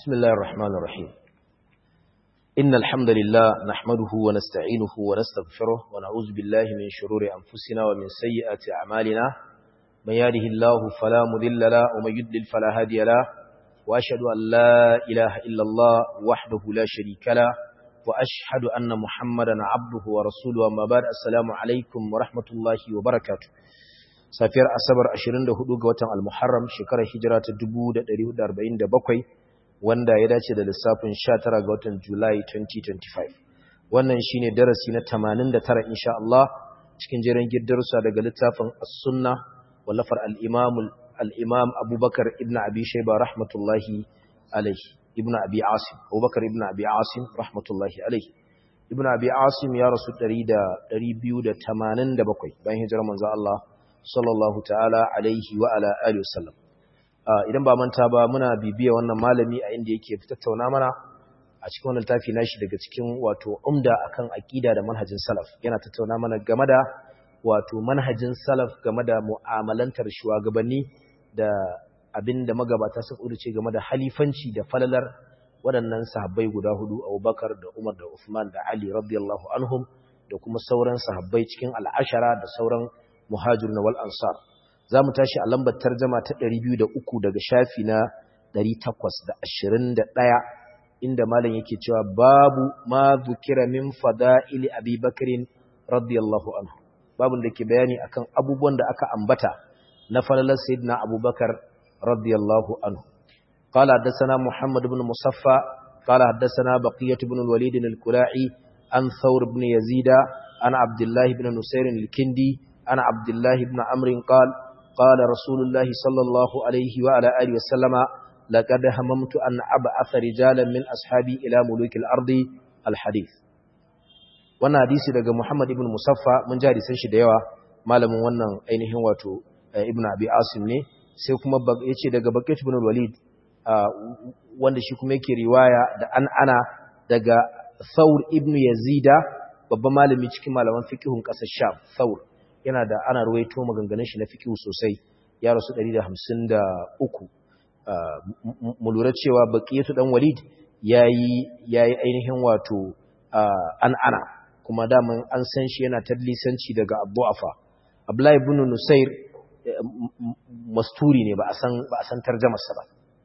بسم الله الرحمن الرحيم إن الحمد لله نحمده ونستعينه ونستغفره ونعوذ بالله من شرور أنفسنا ومن سيئات أعمالنا من يهده الله فلا مذل له ومن يدلل فلا هادي له وأشهد أن لا إله إلا الله وحده لا شريك له وأشهد أن محمدا عبده ورسوله وما بعد السلام عليكم ورحمة الله وبركاته safiyar asabar 24 ga watan al-muharram shekarar hijira ta 1447 wanda ya dace da lissafin 19 ga watan julai 2025 wannan shine darasi na 89 insha Allah cikin jerin giddarsa daga littafin as-sunna wallafar al-imam al-imam abubakar ibn abi shayba rahmatullahi alayhi ibn abi asim abubakar ibn abi asim rahmatullahi alayhi ibn abi asim ya rasu 287 bayan hijirar manzo Allah sallallahu ta'ala alaihi wa ala alihi wasallam idan ba manta ba muna bibiya wannan malami a inda yake tattauna mana a cikin wannan tafi nashi daga cikin wato umda akan aqida da manhajin salaf yana tattauna mana game da wato manhajin salaf game da mu'amalantar shugabanni da abinda magabata suka uruce game da halifanci da falalar waɗannan sahabbai guda hudu Abubakar da Umar da Uthman da Ali radiyallahu anhum da kuma sauran sahabbai cikin al'ashara da sauran muhajirun wal ansar za mu tashi a lambar tarjama ta 203 daga shafi na 821 inda malam yake cewa babu ma zukira min fada'ili abi bakrin radiyallahu anhu babun da ke bayani akan abubuwan da aka ambata na falalar sayyidina abubakar radiyallahu anhu قال حدثنا محمد بن مصفى قال حدثنا بقية بن الوليد الكلاعي عن ثور بن يزيد عن عبد الله بن نسير الكندي عن عبد الله بن عمرو قال قال رسول الله صلى الله عليه وعلى آله وسلم لقد هممت أن أبعث رجالا من أصحابي إلى ملوك الأرض الحديث wannan hadisi daga Muhammad ibn Musaffa mun ji hadisan shi da yawa malamin wannan ainihin wato Ibn Abi Asim ne sai kuma yace daga Baqit ibn Walid wanda shi kuma yake riwaya da an ana daga Thawr ibn Yazida babban malami cikin malaman fiqhun kasar Sham Thawr yana da ana ruwaito maganganun shi na fikihu sosai ya rasu 153 mu lura cewa baqiyatu dan walid yayi yayi ainihin wato an ana kuma daman an san shi yana tadlisanci daga abu'afa abdullahi ibn nusair masturi ne ba a san ba a san tarjumar sa ba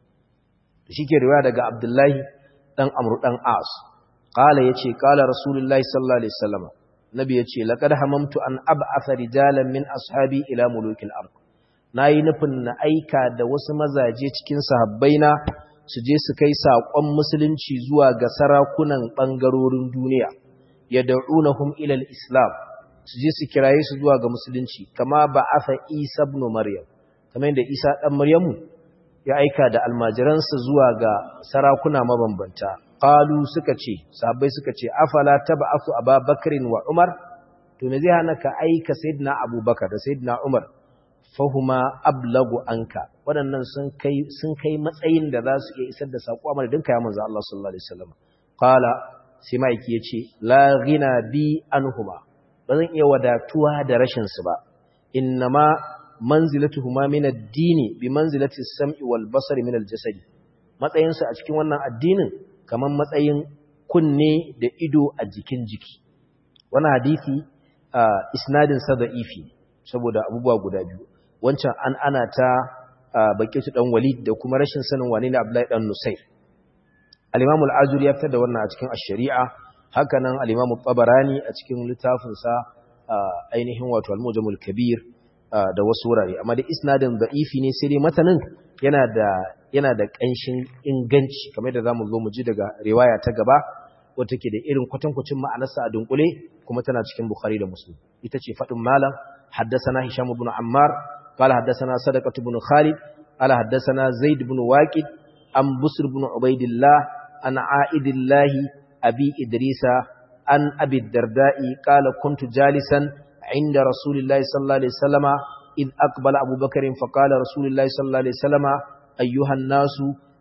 shike riwaya daga abdullahi dan amru dan as qala yace qala rasulullahi sallallahu alaihi wasallam nabi ya ce laƙar hamamtu an ab'atha rijalan min ashabi ila mulukil ard nayi nufin na aika da wasu mazaje cikin sahabbaina su je su kai saƙon musulunci zuwa ga sarakunan ɓangarorin duniya yad'unahum ila al-islam su je su kiraye su zuwa ga musulunci kama ba'atha Isa ibn Maryam kamar yadda Isa dan Maryamu ya aika da almajiransa zuwa ga sarakuna mabambanta qalu suka ce sahabbai suka ce afala tab'athu ababakrin wa umar to me zai hana ka aika sayyidina abubakar da sayyidina umar fahuma ablagu anka waɗannan sun kai sun kai matsayin da za su iya isar da sako amma dinka ya manzo Allah sallallahu alaihi wasallam qala sai maiki yace la ghina bi anhuma bazan iya wadatuwa da rashin su ba innama manzilatuhuma min ad-dini bi manzilati as-sam'i wal basari min al-jasadi matsayin su a cikin wannan addinin kamar matsayin kunne da ido a jikin jiki wani hadisi isnadin sa da'ifi saboda abubuwa guda biyu wancan an ana ta bakaitu dan walid da kuma rashin sanin wane ne abdullahi dan nusair al-imam al-azuri ya fitar da wannan a cikin ash-shari'a haka nan al-imam tabarani a cikin littafin sa ainihin wato al-mujamul kabir da wasu wurare amma da isnadin da'ifi ne sai dai matanin yana da yana da ƙanshin inganci kamar da zamu zo mu ji daga riwaya ta gaba wata ke da irin kwatankwacin ma'anarsa a dunkule kuma tana cikin Bukhari da Muslim ita ce fadin malam haddathana Hisham ibn Ammar qala haddathana Sadaqah ibn Khalid qala haddathana Zaid ibn Waqid an Busr ibn Ubaidillah an Aidillah abi Idrisa an Abi Darda'i qala kuntu jalisan inda Rasulillahi sallallahu alaihi wasallama إذ أقبل أبو بكر فقال رسول الله صلى الله عليه وسلم أيها الناس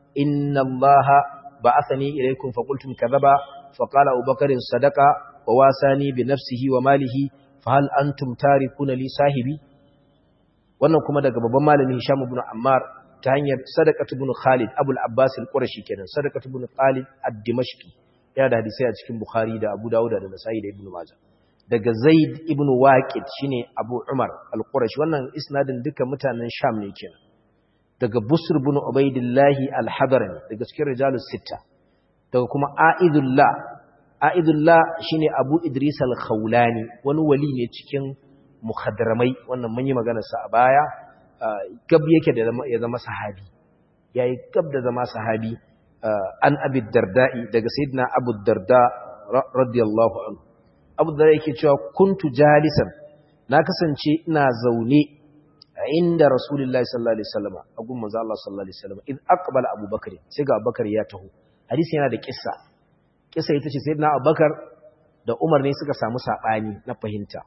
إن الله بعثني إليكم فقلتم كذبا فقال أبو بكر صدق وواساني بنفسه وماله فهل أنتم تاركون لي صاحبي wannan kuma daga babban malami Hisham ibn Ammar ta hanyar sadaqatu ibn Khalid Abu al-Abbas al-Qurashi kenan sadaqatu ibn Khalid ad-Dimashqi yana da hadisi a cikin Bukhari da Abu Dawud da Nasa'i da Ibn Majah daga Zaid ibn Waqid shine Abu Umar al-Qurashi wannan isnadin duka mutanen Sham ne kenan daga Busr ibn Ubaidillah al-Hadrami daga cikin rijalus sitta daga kuma Aidullah Aidullah shine Abu Idris al-Khawlani wani wali ne cikin mukhadramai wannan mun yi magana sa a baya gab yake da ya zama sahabi yayi gab da zama sahabi an Abi Darda'i daga Sayyidina Abu Darda radiyallahu anhu Abu Darda yake cewa kuntu jalisan na kasance ina zaune inda Rasulullahi sallallahu alaihi wasallam a gun manzo Allah sallallahu alaihi wasallam id aqbala Abu Bakr sai ga Abu Bakar ya taho hadisi yana da kissa kissa ita ce Sayyidina Abu Bakar da Umar ne suka samu sabani na fahimta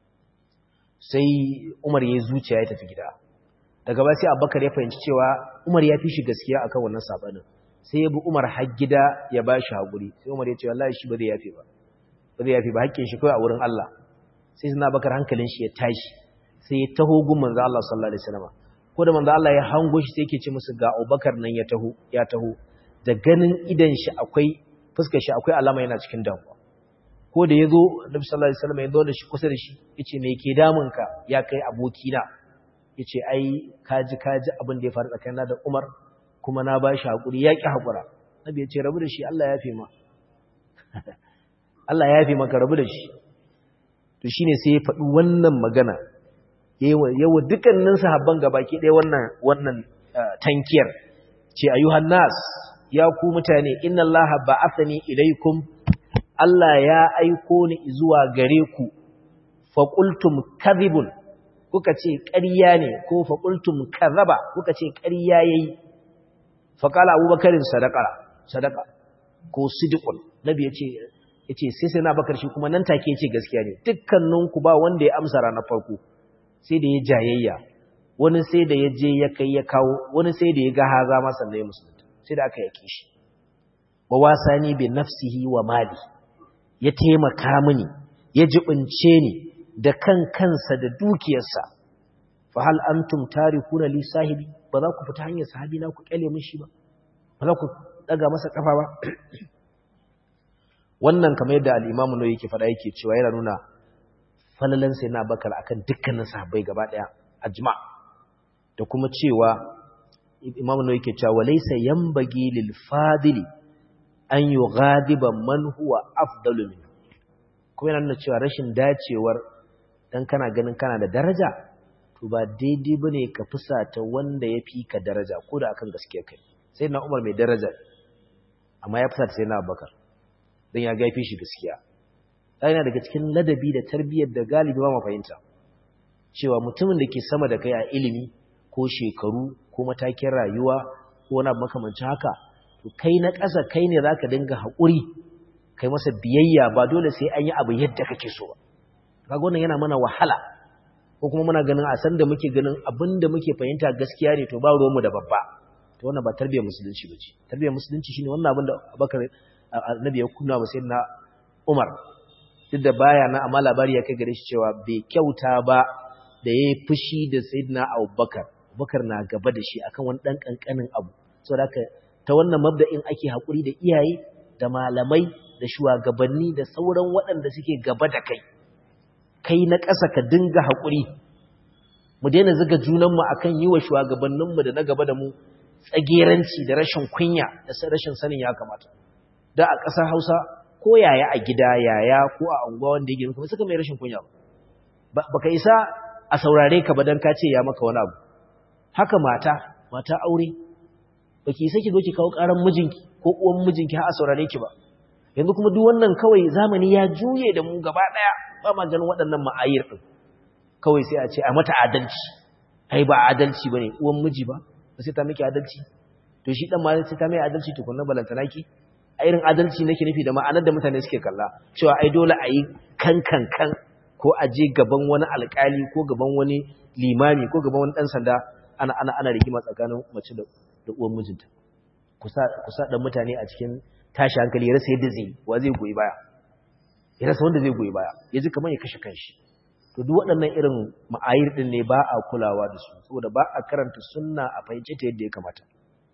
sai Umar ya zuciya ya tafi gida daga ba sai Abubakar ya fahimci cewa Umar ya fi shi gaskiya akan wannan sabanin sai ya bi Umar har gida ya ba shi haƙuri sai Umar ya ce wallahi shi ba zai yafe ba ba zai yafe ba hakkin shi kawai a wurin Allah sai suna bakar hankalin shi ya tashi sai ya taho gun manzo Allah sallallahu alaihi wasallam ko da manzo Allah ya hango shi sai yake ce musu ga Abubakar nan ya taho ya taho da ganin idan shi akwai fuskar shi akwai alama yana cikin damuwa ko da yazo Nabi sallallahu alaihi wasallam ya zo da shi kusa da shi yace me yake damun ka ya kai abokina yace ai kaji kaji abin da ya faru tsakanina da Umar kuma na ba shi haƙuri ya ƙi haƙura nabi ya ce rabu da shi Allah ya fi ma Allah ya fi maka rabu da shi to shi ne sai ya faɗi wannan magana yawa dukkanin sahabban gabaki ɗaya wannan wannan tankiyar ce ayyuhan nas ya ku mutane inna Allah ba'athani ilaikum Allah ya aiko ni zuwa gare ku fa qultum kadhibun kuka ce ƙarya ne ko fa qultum kadhaba kuka ce ƙarya yayi faƙala abubakarin sadaka sadaka ko sidikul nabi ya ce ya ce sai sai na bakar shi kuma nan take ce gaskiya ne dukkaninku ba wanda ya amsa ranar farko sai da ya jayayya wani sai da ya je ya kai ya kawo wani sai da ya ga haza masa na musulunta sai da aka yake shi wa wasani bi nafsihi wa mali ya taimaka mini ya jibince ni da kan kansa da dukiyarsa fa hal antum tarikuna li sahibi ba za ku fita hanyar sahabi na ku kyale mishi ba ba za ku daga masa kafa ba wannan kamar yadda al-Imam Nawawi yake faɗa yake cewa yana nuna falalan sai na bakar akan dukkanin sahabbai gaba daya ajma da kuma cewa Imam Nawawi yake cewa walaysa yanbaghi lil fadili an yughadiba man huwa afdalu min kuma yana nuna cewa rashin dacewar dan kana ganin kana da daraja to ba daidai ba ne ka fusata wanda ya fi ka daraja ko da akan gaskiya kai sai na umar mai daraja amma ya fusata sai na abubakar don ya gaifi shi gaskiya yana daga cikin ladabi da tarbiyyar da galibi ba ma fahimta cewa mutumin da ke sama da kai a ilimi ko shekaru ko matakin rayuwa ko wani abu makamancin haka to kai na ƙasa kai ne za ka dinga haƙuri kai masa biyayya ba dole sai an yi abu yadda kake so ba kaga wannan yana mana wahala ko kuma muna ganin a san da muke ganin abin da muke fahimta gaskiya ne to ba ruwanmu da babba to wannan ba tarbiyyar musulunci ba ce tarbiyyar musulunci shine wannan abin da abakar annabi ya kunna wa sayyidina umar duk da baya na amma labari ya kai gare shi cewa bai kyauta ba da yayi fushi da sayyidina abubakar abubakar na gaba da shi akan wani dan kankanin abu saboda haka ta wannan mabda'in ake hakuri da iyaye da malamai da shugabanni da sauran waɗanda suke gaba da kai kai na ƙasa ka dinga haƙuri mu daina zuga junanmu a kan yi wa shugabanninmu da na gaba da mu tsageranci da rashin kunya da rashin sanin ya kamata da a ƙasar hausa ko yaya a gida yaya ko a unguwa wanda ya gina kuma suka mai rashin kunya ba ka isa a saurare ka ba don ka ce ya maka wani abu haka mata mata aure ba ki isa ki zo ki kawo ƙaran mijinki ko uwan mijinki har a saurare ki ba yanzu kuma duk wannan kawai zamani ya juye da mu gaba ɗaya ba ma ganin waɗannan ma'ayir ɗin kawai sai a ce a mata adalci ai ba adalci ba ne uwan miji ba ba sai ta miki adalci to shi ɗan ma sai ta mai adalci tukunna balantana ki a irin adalci nake nufi da ma'anar da mutane suke kalla cewa ai dole a yi kan kan kan ko a je gaban wani alƙali ko gaban wani limami ko gaban wani ɗan sanda ana ana ana rigima tsakanin mace da da uwan mijinta kusa kusa dan mutane a cikin tashi hankali ya rasa yadda zai wa zai goyi baya ya rasa wanda zai goyi baya ya ji kamar ya kashe kanshi to to duk waɗannan irin ma'ayir din ne ba a kulawa da su saboda ba a karanta sunna a fahimce ta yadda ya kamata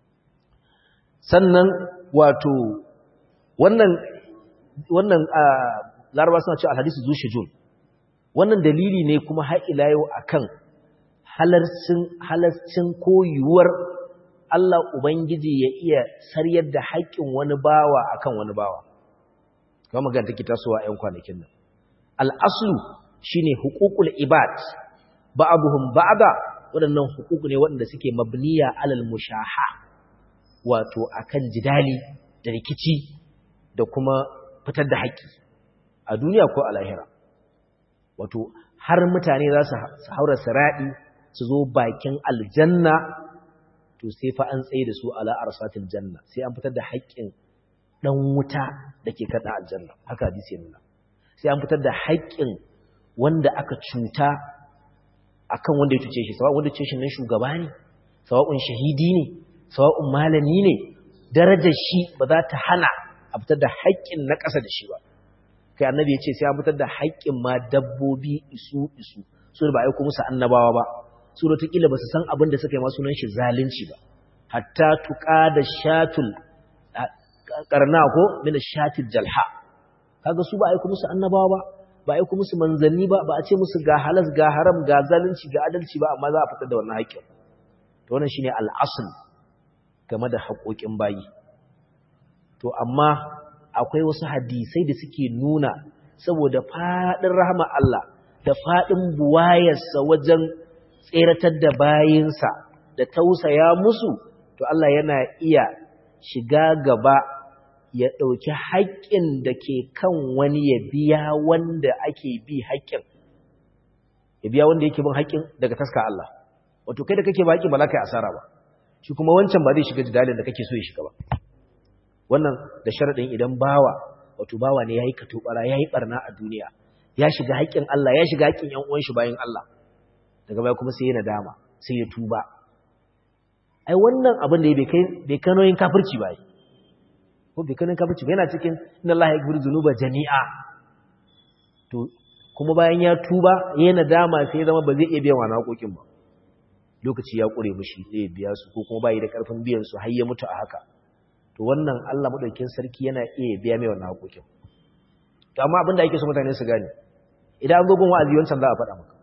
sannan wato wannan wannan laraba suna cewa alhadisu zu shujun wannan dalili ne kuma har ila yau akan halarcin halarcin koyuwar Allah ubangiji ya iya saryar da haƙƙin wani bawa akan wani bawa kuma magana take tasowa ƴan kwanakin nan al-aslu shine huququl ibad ba'dhum ba'da waɗannan huquq ne waɗanda suke mabniya alal mushaha wato akan jidali da rikici da kuma fitar da haƙƙi a duniya ko a lahira wato har mutane za su haura siraɗi su zo bakin aljanna to sai fa an tsaye da su ala arsatil janna sai an fitar da haƙƙin dan wuta dake kada aljanna haka hadisi ya nuna sai an fitar da haƙƙin wanda aka cuta akan wanda ya cuce shi sawa wanda cuce shi nan shugaba ne sawa'un shahidi ne sawa'un malami ne darajar shi ba za ta hana a fitar da haƙƙin na ƙasa da shi ba kai annabi ya ce sai an fitar da haƙƙin ma dabbobi isu isu su ba aiko musu annabawa ba su da tukila ba su san abin da suka yi masu nan shi zalunci ba hatta tuƙa da shatul ƙarna ko mina shatul jalha kaga su ba aiko musu annabawa ba ba aiko musu manzanni ba ba a ce musu ga halas ga haram ga zalunci ga adalci ba amma za a fitar da wannan haƙƙin to wannan shine al'asl game da haƙoƙin bayi to amma akwai wasu hadisai da suke nuna saboda faɗin rahama Allah da faɗin buwayarsa wajen tseratar da bayinsa da tausaya musu to Allah yana iya shiga gaba ya ɗauki haƙƙin da ke kan wani ya biya wanda ake bi haƙƙin ya biya wanda yake bin haƙƙin daga taska Allah wato kai da kake ba haƙƙin ba za ka yi asara ba shi kuma wancan ba zai shiga jidalin da kake so ya shiga ba wannan da sharaɗin idan bawa wato bawa ne ya yi katobara ya yi ɓarna a duniya ya shiga haƙƙin Allah ya shiga haƙƙin ‘yan uwan shi bayan Allah daga baya kuma sai ya nadama sai ya tuba ai wannan abin da ya bai kai nauyin kafirci ba ko bai kai nauyin kafirci ba yana cikin inna Allah ya gfiru zunuba jami'a to kuma bayan ya tuba ya nadama sai ya zama ba zai iya biyan wani haƙoƙin ba lokaci ya ƙure mishi zai biya su ko kuma bai da ƙarfin biyan su har ya mutu a haka to wannan Allah madaukakin sarki yana iya biya mai wannan haƙoƙin to amma abin da ake so mutane su gane idan an zo gun wa'azi wancan za a faɗa maka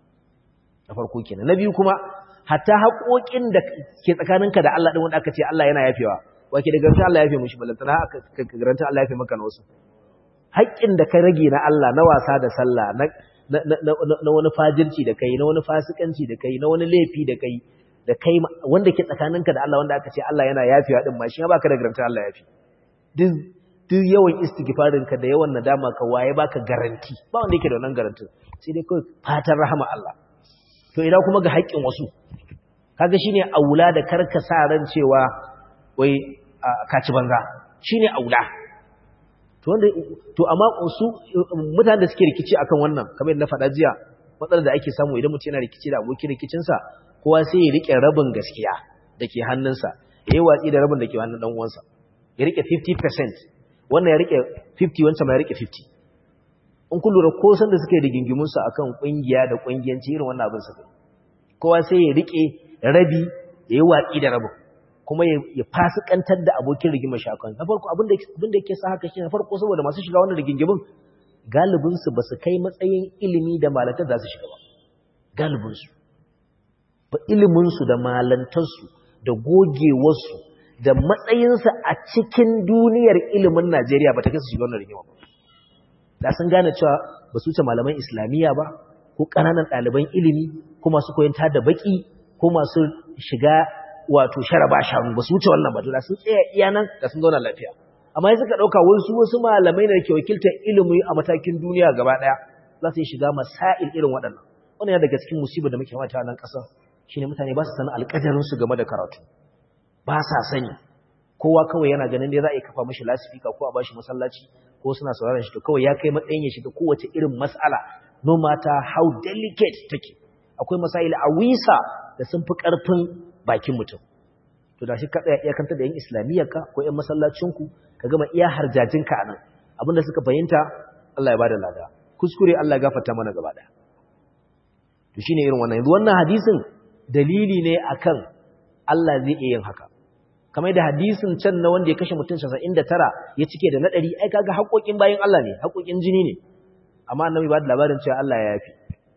na farko kenan na biyu kuma hatta haƙoƙin da ke tsakaninka da Allah din wanda aka ce Allah yana yafewa wake da garanta Allah ya yafe mishi balantana ka garanta Allah ya yafe maka na wasu haƙƙin da ka rage na Allah na wasa da sallah na na wani fajirci da kai na wani fasikanci da kai na wani laifi da kai da kai wanda ke tsakaninka da Allah wanda aka ce Allah yana yafewa din ma shi ba ka da garanta Allah yafe duk duk yawan istighfarin ka da yawan nadama ka waye baka garanti ba wanda yake da wannan garantin sai dai kawai fatan rahama Allah to idan kuma ga haƙƙin wasu kaga shine aula da karka sa ran cewa wai ka ci banza shine aula to wanda to amma su mutanen da suke rikici akan wannan kamar yadda na faɗa jiya matsalar da ake samu idan mutum yana rikici da abokin rikicinsa kowa sai ya rike rabin gaskiya da ke hannunsa ya yi watsi da rabin da ke hannun ɗan uwansa ya rike 50% wannan ya rike 50 wancan ma ya rike 50 in kun lura ko san da suke da gingimunsu akan kungiya da kungiyanci irin wannan abin suka kowa sai ya rike rabi ya yi watsi da rabin kuma ya fasikantar da abokin rigimar shakan na farko abin da yake sa haka shi na farko saboda masu shiga wannan rigingimin galibinsu ba su kai matsayin ilimi da malantar za su shiga ba galibinsu ba iliminsu da malantarsu da gogewarsu da matsayinsa a cikin duniyar ilimin Najeriya ba ta kai su shiga wannan rigima ba da sun gane cewa ba su wuce malaman islamiyya ba ko ƙananan ɗaliban ilimi ko masu koyon da baƙi ko masu shiga wato sharaba shanu ba su wuce wannan ba da sun tsaya iya nan da sun zauna lafiya amma yanzu ka ɗauka wasu wasu malamai da ke wakiltar ilimi a matakin duniya gaba ɗaya za su yi shiga masail irin waɗannan wannan yana daga cikin musibar da muke mata a nan ƙasar shine mutane ba su sanin alƙadarinsu game da karatu ba sa sani kowa kawai yana ganin dai za a yi kafa mashi lasifika ko a bashi masallaci ko suna sauraron shi to kawai ya kai matsayin ya shiga kowace irin mas'ala no matter how delicate take akwai masail a wisa da sun fi ƙarfin bakin mutum to da shi ka tsaya iya kanta da yan islamiyyarka ko yan masallacinku ka gama iya harjajinka a nan abinda suka fahimta Allah ya bada lada kuskure Allah ya gafarta mana gaba daya to shine irin wannan yanzu wannan hadisin dalili ne akan Allah zai iya yin haka kamar da hadisin can na wanda ya kashe mutum 99 ya cike da na 100 ai kaga haƙoƙin bayin Allah ne haƙoƙin jini ne amma annabi ba da labarin cewa Allah ya yafi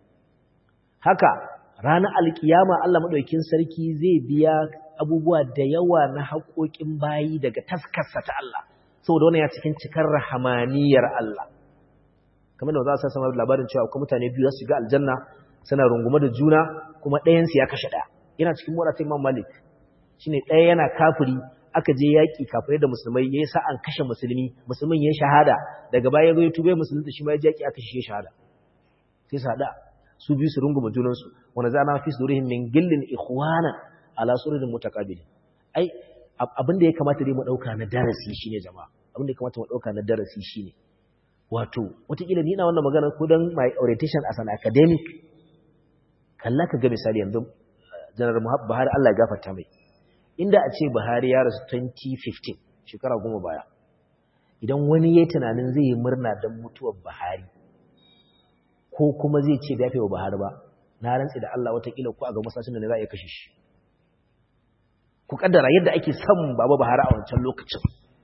haka ranar alkiyama Allah madaukakin sarki zai biya abubuwa da yawa na haƙoƙin bayi daga taskarsa ta Allah saboda wannan ya cikin cikar rahamaniyar Allah kamar da za su sanar labarin cewa akwai mutane biyu su ga aljanna suna rungume da juna kuma ɗayan su ya kashe ɗaya yana cikin muratun Imam Malik shine ɗaya yana kafiri aka je yaƙi kafirai da musulmai yayi sa an kashe musulmi musulmin ya shahada daga baya ya zo ya tube musulunta shi ma ya yaƙi aka shi shahada sai su hada su biyu su rungume junan su wanda za na fi surihim min gillin ikhwana ala sururin mutaqabilin ai abin da ya kamata dai mu dauka na darasi shine jama'a abin da ya kamata mu dauka na darasi shine wato wataƙila ni ina wannan magana ko dan my orientation as an academic kalla ka ga misali yanzu janar Buhari Allah ya gafarta mai inda a ce Buhari ya rasu 2015 shekara goma baya idan wani ya tunanin zai yi murna don mutuwar Buhari ko kuma zai ce da wa Buhari ba na rantsi da Allah watakila ko a ga masashin da ne za a iya kashe shi ku kaddara yadda ake son baba Buhari a wancan lokacin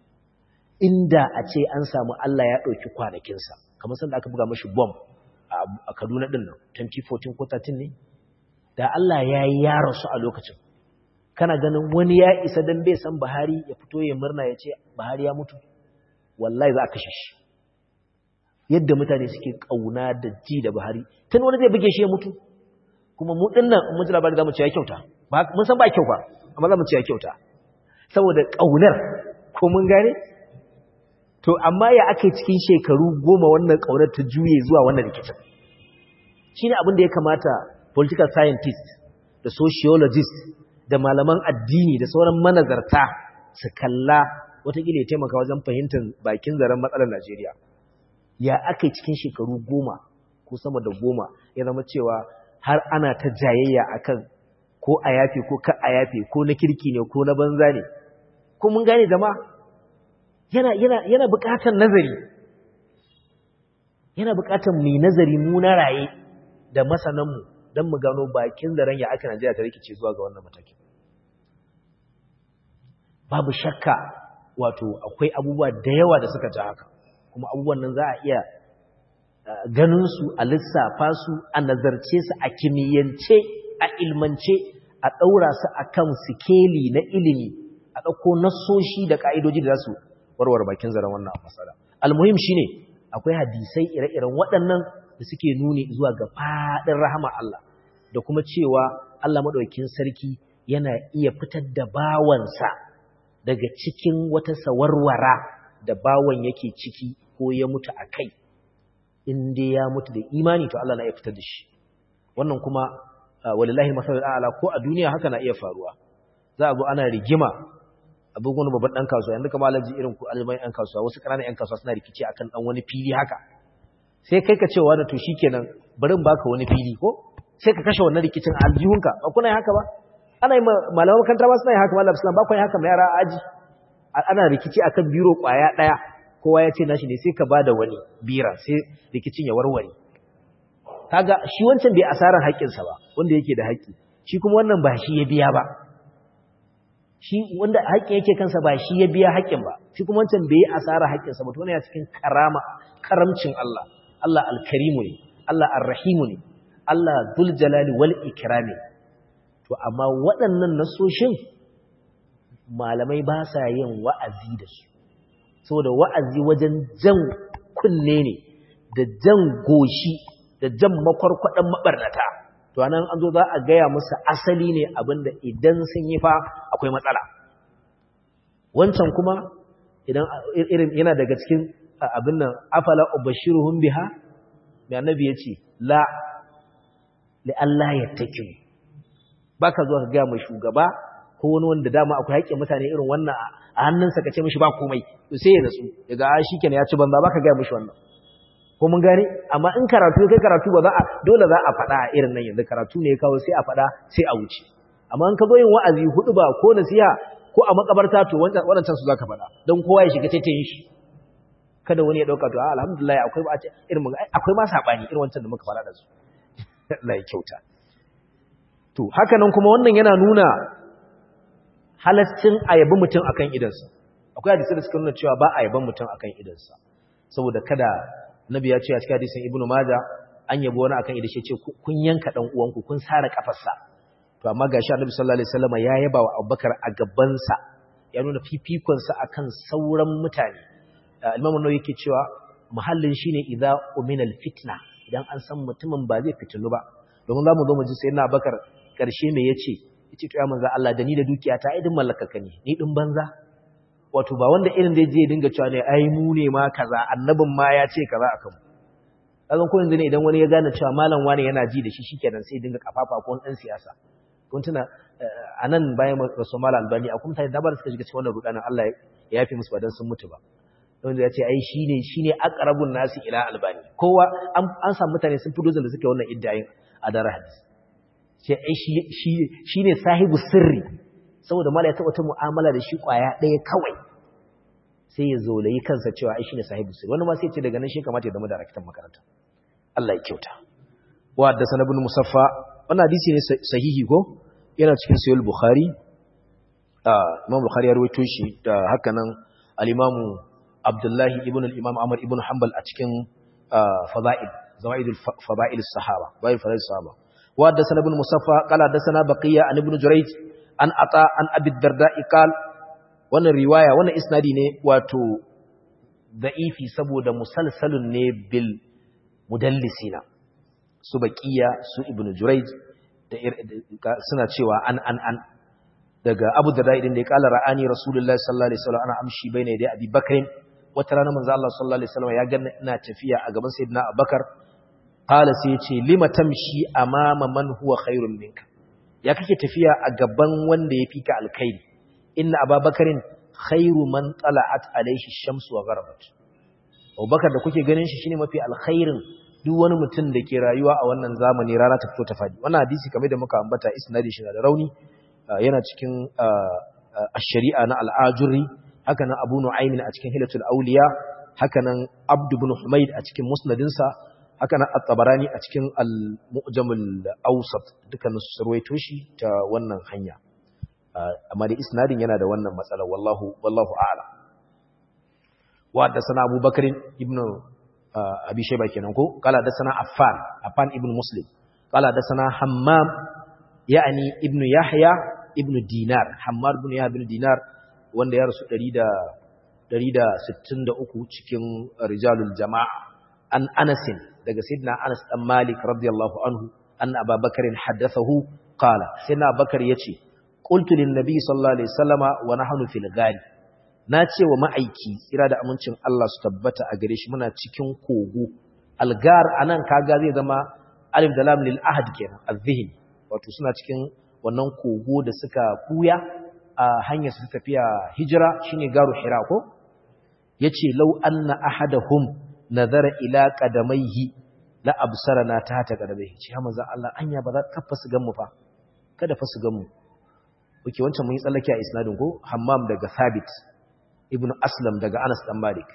inda a ce an samu Allah ya ɗauki kwanakinsa kamar sanda aka buga mashi bom a Kaduna ɗin nan 2014 ko 13 ne da Allah ya yi yaransu a lokacin kana ganin wani ya isa don bai san Buhari ya fito ya murna ya ce Buhari ya mutu wallahi za a kashe shi yadda mutane suke kauna da ji da Buhari tun wani zai buge shi ya mutu kuma mu din nan mun ji labari zamu ce ya kyauta mun san ba kyau ba amma zamu ce ya kyauta saboda kaunar ko mun gane to amma ya ake cikin shekaru goma wannan kaunar ta juye zuwa wannan rikicin shine abin da ya kamata political scientist da sociologist da malaman addini da sauran manazarta su kalla watakila ya taimaka wajen fahimtar bakin zaren matsalar Najeriya. Ya aka cikin shekaru goma ko sama da goma ya zama cewa har ana ta jayayya akan ko a yafe ko ka a yafe ko na kirki ne ko na banza ne. Ko mun gane zama yana, yana, yana buƙatar nazari. Yana buƙatar mai nazari mu na raye da masananmu don mu gano bakin zaren ya aka Najeriya ta rikice zuwa ga wannan matakin. Babu shakka wato akwai abubuwa da yawa da suka ji haka, kuma abubuwan nan za a iya ganin su a lissafa su a nazarce su a kimiyyance a ilmance a ɗaura su a kan sikeli na ilimi a ɗauko nasoshi da ƙa'idoji da za su warware bakin zaren wannan matsala. Almuhim shi ne akwai hadisai ire-iren waɗannan da suke nuni zuwa ga faɗin rahama Allah da kuma cewa Allah maɗaukin sarki yana iya fitar da bawansa daga cikin wata sawarwara da bawan yake ciki ko ya mutu a kai in dai ya mutu da imani to Allah na iya fitar da shi wannan kuma walillahi masalul a'la ko a duniya haka na iya faruwa za a zo ana rigima abin wani babban dan kasuwa yanzu kamar alaji irin ku almai yan kasuwa wasu ƙananan yan kasuwa suna rikici akan dan wani fili haka sai kai ka ce wa da to shikenan bari in baka wani fili ko sai ka kashe wannan rikicin a aljihunka ba kuna yin haka ba ana yi malaman makaranta ba suna yin haka malam islam ba kuna yin haka mai yara aji ana rikici akan biro kwaya daya kowa ya ce nashi ne sai ka bada wani bira sai rikicin ya warware kaga shi wancan bai asaran haƙƙinsa ba wanda yake da haƙƙi shi kuma wannan ba shi ya biya ba shi wanda haƙƙin yake kansa ba shi ya biya haƙƙin ba shi kuma wancan bai asara haƙƙinsa ba to wannan ya cikin karama karamcin Allah Allah alkarimu ne Allah arrahimu ne Allah dhul jalali wal ikrami to amma waɗannan nasoshin malamai ba sa yin wa'azi da su saboda wa'azi wajen jan kunne ne da jan goshi da jan makwarkwadan mabarnata to anan an zo za a gaya musu asali ne abinda idan sun yi fa akwai matsala wancan kuma idan irin yana daga cikin abin nan afala ubashiruhum biha mai annabi yace la li Allah yattakin baka zuwa ka ga mai shugaba ko wani wanda dama akwai haƙƙin mutane irin wannan a hannunsa ka ce mishi ba komai to sai ya natsu daga a shikenan ya ci banza baka ga mishi wannan ko mun gane amma in karatu kai karatu ba za a dole za a faɗa a irin nan yanzu karatu ne ya kawo sai a faɗa sai a wuce amma in ka zo yin wa'azi hudu ba ko nasiha ko a makabarta to waɗancan su zaka faɗa don kowa ya shiga taitayin shi kada wani ya ɗauka to alhamdulillah akwai ba irin akwai ma sabani irin wancan da muka faɗa da su Allah ya kyauta to haka nan kuma wannan yana nuna halaccin ayabi mutum akan idansa akwai hadisi da suka nuna cewa ba a yaban mutum akan idansa saboda kada nabi ya ce a cikin hadisin ibnu maja an yabo wani akan idan shi ce kun yanka dan uwanku kun sare kafarsa to amma gashi annabi sallallahu alaihi wasallam ya yaba wa abubakar a gaban sa ya nuna fifikon sa akan sauran mutane imam an-nawawi yake cewa muhallin shine idza umina al-fitna idan an san mutumin ba zai fitinu ba domin zamu zo mu ji sayyidina abubakar karshe me yace yace to ya manzo Allah da ni da dukiya ta idin mallakaka ne ni din banza wato ba wanda irin da je dinga cewa ne ai mu ne ma kaza annabin ma ya ce kaza akan mu kazan ko yanzu ne idan wani ya gane cewa malam wani yana ji da shi shikenan sai dinga kafafa ko wani dan siyasa kun tuna anan bayan rasul malam albani akwai mutane da ba suka shiga cikin wannan rudanin Allah ya yafe musu ba dan sun mutu ba wanda ya ce ai shine shine aqrabun nasi ila albani kowa an samu mutane sun fi dozin da suke wannan iddayin a daren hadisi sai ai shi shine sahibu sirri saboda mala ya taɓa ta mu'amala da shi ƙwaya ɗaya kawai sai ya zolayi kansa cewa ai shine sahibu sirri wani ma sai ce daga nan shi kamata ya zama daraktan makaranta Allah ya kyauta wa da sanabun musaffa wannan hadisi ne sahihi ko yana cikin sahih bukhari imam bukhari ya rawaito shi da haka nan al-imam abdullahi ibn al-imam amr ibn hanbal a cikin fada'il zawaidul fada'il as-sahaba bayin fada'il as-sahaba wa da sanabun musaffa qala da sana baqiya an ibn jurayj an ata an abi darda iqal wannan riwaya wannan isnadi ne wato da'ifi saboda musalsalun ne bil mudallisina su baqiya su ibnu jurayj da suna cewa an an an daga abu darda idan da ya kala ra'ani rasulullahi sallallahu alaihi wasallam ana amshi baina yadai abi bakrin wata rana manzo Allah sallallahu alaihi wasallam ya ganna ina tafiya a gaban sayyidina abubakar qala sai ya ce lima tamshi amama man huwa khairun minka ya kake tafiya a gaban wanda ya fika alkhairi inna ababakarin khairu man tala'at alaihi shamsu wa gharabat abubakar da kuke ganin shi shine mafi alkhairin duk wani mutum da ke rayuwa a wannan zamani rana ta fito ta fadi wannan hadisi kamar da muka ambata isnadi shi da rauni yana cikin ash-shari'a na al-ajuri haka nan abu nu'aymin a cikin hilatul awliya haka nan abd ibn humayd a cikin musnadinsa haka nan at-tabarani a cikin al-mu'jamul awsat dukkanin su sarwaito shi ta wannan hanya amma da isnadin yana da wannan matsala wallahu wallahu a'lam wa da sana Abu Bakr ibn Abi Shayba kenan ko kala da sana Affan Affan ibn Muslim kala da sana Hammam yani ibn Yahya ibn Dinar Hammar ibn Yahya ibn Dinar wanda ya rasu 100 163 cikin rijalul jama'a an Anasin daga Sayyidina Anas dan Malik radiyallahu anhu anna Abu Bakr haddathahu qala Sayyidina Bakar yace qultu lin nabi sallallahu alaihi wasallama wa nahnu fil ghari nace wa ma'aiki tsira da amincin Allah su tabbata a gare shi muna cikin kogo algar anan kaga zai zama alif da lam lil ahad kenan azhihn wato suna cikin wannan kogo da suka kuya a hanyar su tafiya hijira shine garu hira ko yace law anna ahadahum nazara ila qadamaihi la absarana ta ta qadamaihi ce ha manzo Allah anya ba za ka fasu gan mu fa kada fasu gan mu Oke wancan mun yi tsallake a isnadin ko Hammam daga Thabit ibn Aslam daga Anas dan Malik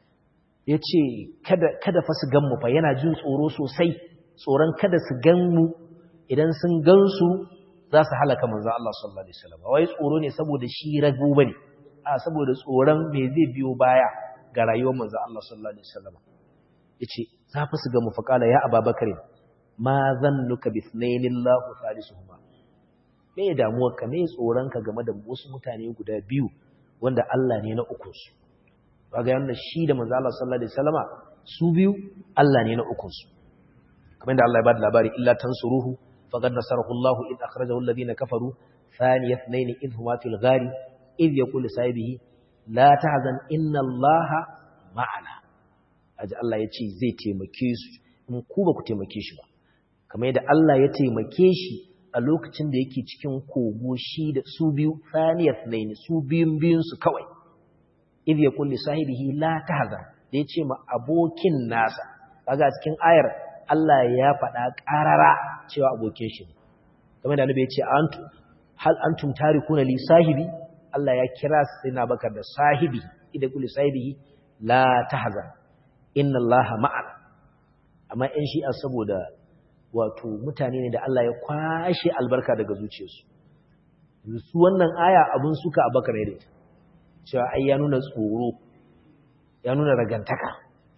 yace kada kada fa su ganmu fa yana jin tsoro sosai tsoron kada su ganmu idan sun gansu za su halaka manzo Allah sallallahu alaihi wasallam wai tsoro ne saboda shi rago bane a saboda tsoron me zai biyo baya ga rayuwar manzo Allah sallallahu alaihi wasallam yace za fa su ganmu fa kala ya Abubakar ma zannuka bi ithnainillahu salisuhuma me damuwarka me tsoronka game da wasu mutane guda biyu wanda Allah ne na ukunsu kaga yana shi da manzo Allah sallallahu alaihi wasallama su biyu Allah ne na ukunsu kamar da Allah ya bada labari illa tansuruhu faqad nasarahu Allah id akhrajahu alladhina kafaru thani ithnain id huma fil ghari id yaqulu sahibihi la tahzan inna Allah ma'ana aji Allah ya ce zai taimake su in ku ba ku taimake shi ba kamar yadda Allah ya taimake shi a lokacin da yake cikin kogo shi da su biyu thaniyat naini su biyun biyun su kawai idh yaqul li sahibihi la tahzan da yace ma abokin nasa kaga cikin ayar Allah ya faɗa ƙarara cewa abokin shi kamar da Annabi ya ce antu hal antum tarikuna li sahibi Allah ya kira sai na bakar da sahibi idh yaqul li sahibihi la tahzan inna Allah ma'ana amma in shi saboda wato mutane ne da Allah ya kwashe albarka daga zuciyarsu su wannan aya abun suka abakar ne cewa ai ya nuna tsoro ya nuna ragantaka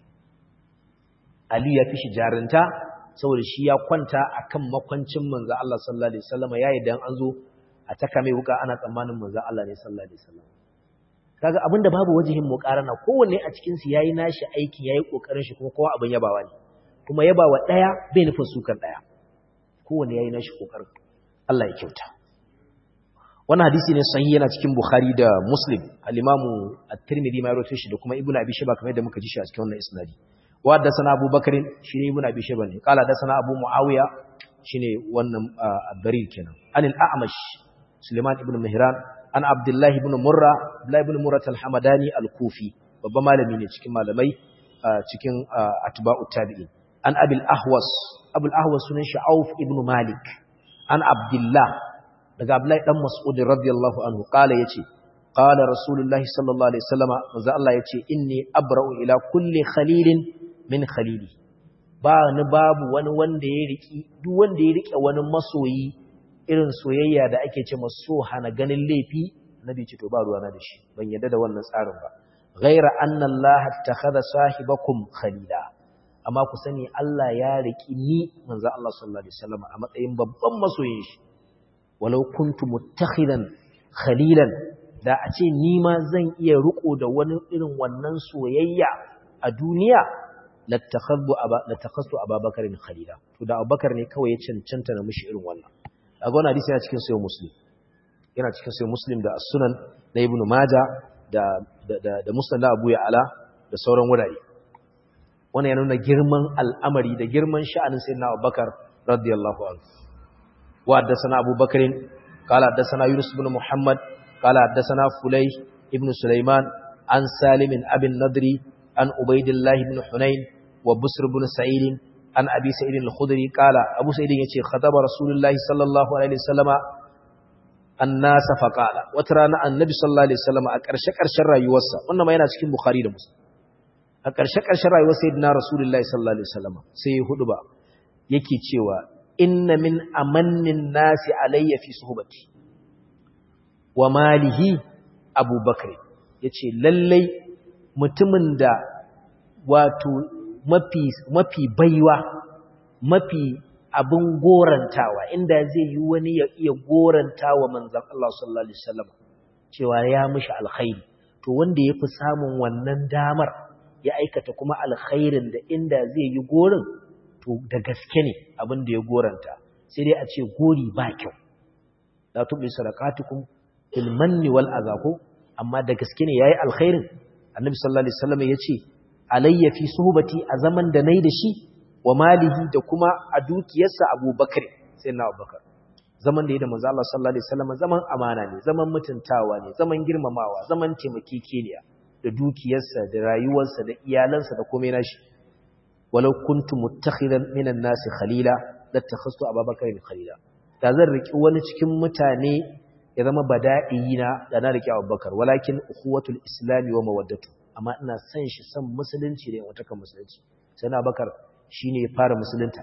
Ali ya fi shi jarinta saboda shi ya kwanta akan makwancin manzo Allah sallallahu alaihi wasallam yayin da an zo a taka mai wuka ana tsammanin manzo Allah ne sallallahu alaihi wasallam kaga abinda babu wajihin muqarana kowanne a cikin su yayi nashi aikin yayi kokarin shi kuma kowa abin yabawa ne kuma yabawa daya bai nufin sukan daya kowanne yayi nashi kokarin Allah ya kyauta wannan hadisi ne sahihi yana cikin Bukhari da Muslim al-Imam at-Tirmidhi ma rawaito shi da kuma Ibn Abi Shayba kamar yadda muka ji shi a cikin wannan isnadi wa da sana Abu Bakr shine Ibn Abi Shayba ne kala da sana Abu Muawiya shine wannan Barir kenan anil A'mash Suleiman ibn Mihran an Abdullah ibn Murra Abdullah ibn Murra al-Hamadani al-Kufi babban malami ne cikin malamai cikin atba'u tabi'in an Abil Ahwas Abul Ahwas sunan shi Auf ibn Malik an Abdullah daga Abdullahi dan Mas'ud radiyallahu anhu kala yace qala rasulullahi sallallahu alaihi wasallama manzo Allah yace inni abra'u ila kulli khalilin min khalili ba ni babu wani wanda ya riki duk wanda ya rike wani masoyi irin soyayya da ake ce maso hana ganin laifi nabi ce to ba ruwa na da shi ban yadda da wannan tsarin ba ghaira anna Allah takhadha sahibakum khalila amma ku sani Allah ya riki ni manzo Allah sallallahu alaihi wasallama a matsayin babban masoyin shi walau kuntu muttakhidan khalilan da a ce ni ma zan iya riko da wani irin wannan soyayya a duniya lattakhadhu aba latakhastu ababakarin khalila to da abubakar ne kawai ya cancanta na mushi irin wannan daga wannan hadisi yana cikin sahih muslim yana cikin sahih muslim da as-sunan na ibnu majah da da da musnad abu ya'ala da sauran wurare wannan yana nuna girman al'amari da girman sha'anin sayyidina abubakar radiyallahu anhu وحدثنا أبو بكر قال حدثنا يونس بن محمد قال حدثنا فليح ابن سليمان عن سالم أبي النضري عن عبيد الله بن حنين وبسر بن سعيد عن أبي سعيد الخدري قال أبو سعيد يتي خطب رسول الله صلى الله عليه وسلم الناس فقال وترانا النبي صلى الله عليه وسلم أكرشك أرشر رأيوسا وإنما ينا cikin Bukhari da Muslim أكرشك أرشر رأيوسا سيدنا رسول الله صلى الله عليه وسلم سيهود با yake cewa inna min amannin nasi alayya fi suhbati wa malihi abubakar yace lallai mutumin da wato mafi mafi baiwa mafi abin gorantawa inda zai yi wani ya iya gorantawa manzon Allah sallallahu alaihi wasallam cewa ya mishi alkhairi to wanda yafi samun wannan damar ya aikata kuma alkhairin da inda zai yi gorin to da gaske ne abin da ya goranta sai dai a ce gori ba kyau la tubi sadaqatukum fil manni wal azako amma da gaske ne yayi alkhairin annabi sallallahu alaihi wasallam yace alayya fi suhbati a zaman da nayi da shi wa malihi da kuma a dukiyarsa abubakar sai na abubakar zaman da yayi da manzo Allah sallallahu alaihi wasallam zaman amana ne zaman mutuntawa ne zaman girmamawa zaman taimakekeniya da dukiyarsa da rayuwarsa da iyalansa da komai nashi walau kuntu muttakhidan minan nasi khalila lattakhastu ababakar khalila da zan riki wani cikin mutane ya zama bada'ina da na riki abubakar walakin ukhuwatul islami wa mawaddatu amma ina san shi san musulunci da wata kan musulunci sai na bakar shine ya fara musulunta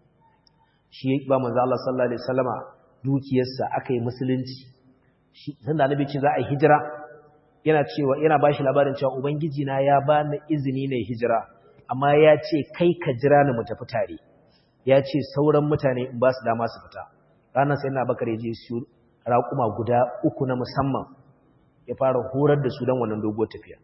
shi ba manzo Allah sallallahu alaihi wasallama dukiyarsa akai musulunci shi sanda annabi ce za a yi hijira yana cewa yana bashi labarin cewa ubangiji na ya bani izini ne hijira amma ya ce kai ka jira ni mu tafi tare ya ce sauran mutane in ba su dama su fita ranar sai na bakar ya je su raƙuma guda uku na musamman ya fara horar da su don wannan doguwar tafiya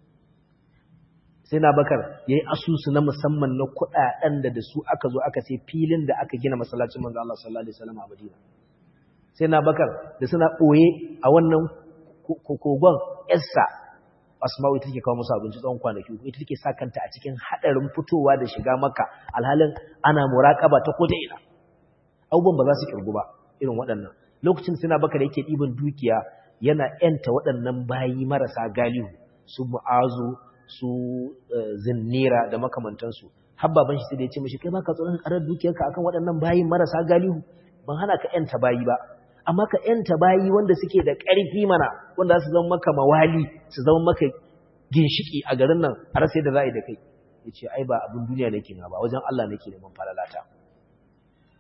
sai na bakar ya yi asusu na musamman na kuɗaɗen da da su aka zo aka sai filin da aka gina masallacin manzo Allah sallallahu alaihi wasallam a Madina sai na bakar da suna ɓoye a wannan kogon yarsa asma'u ita take kawo musu abinci tsawon kwanaki ita take sa kanta a cikin hadarin fitowa da shiga maka alhalin ana muraqaba ta ko ina abubuwan ba za su kirgu ba irin waɗannan lokacin suna baka da yake ɗiban dukiya yana yanta waɗannan bayi marasa galihu su mu'azu su zinnira da makamantansu har baban shi sai da ya ce mishi kai baka tsoron karar dukiyarka akan waɗannan bayi marasa galihu ban hana ka yanta bayi ba amma ka ‘yanta bayi wanda suke da ƙarfi mana wanda su zama maka mawali su zama maka ginshiki a garin nan a rasa yadda za a yi da kai ya ce ai ba abin duniya nake na ba wajen Allah nake neman falalata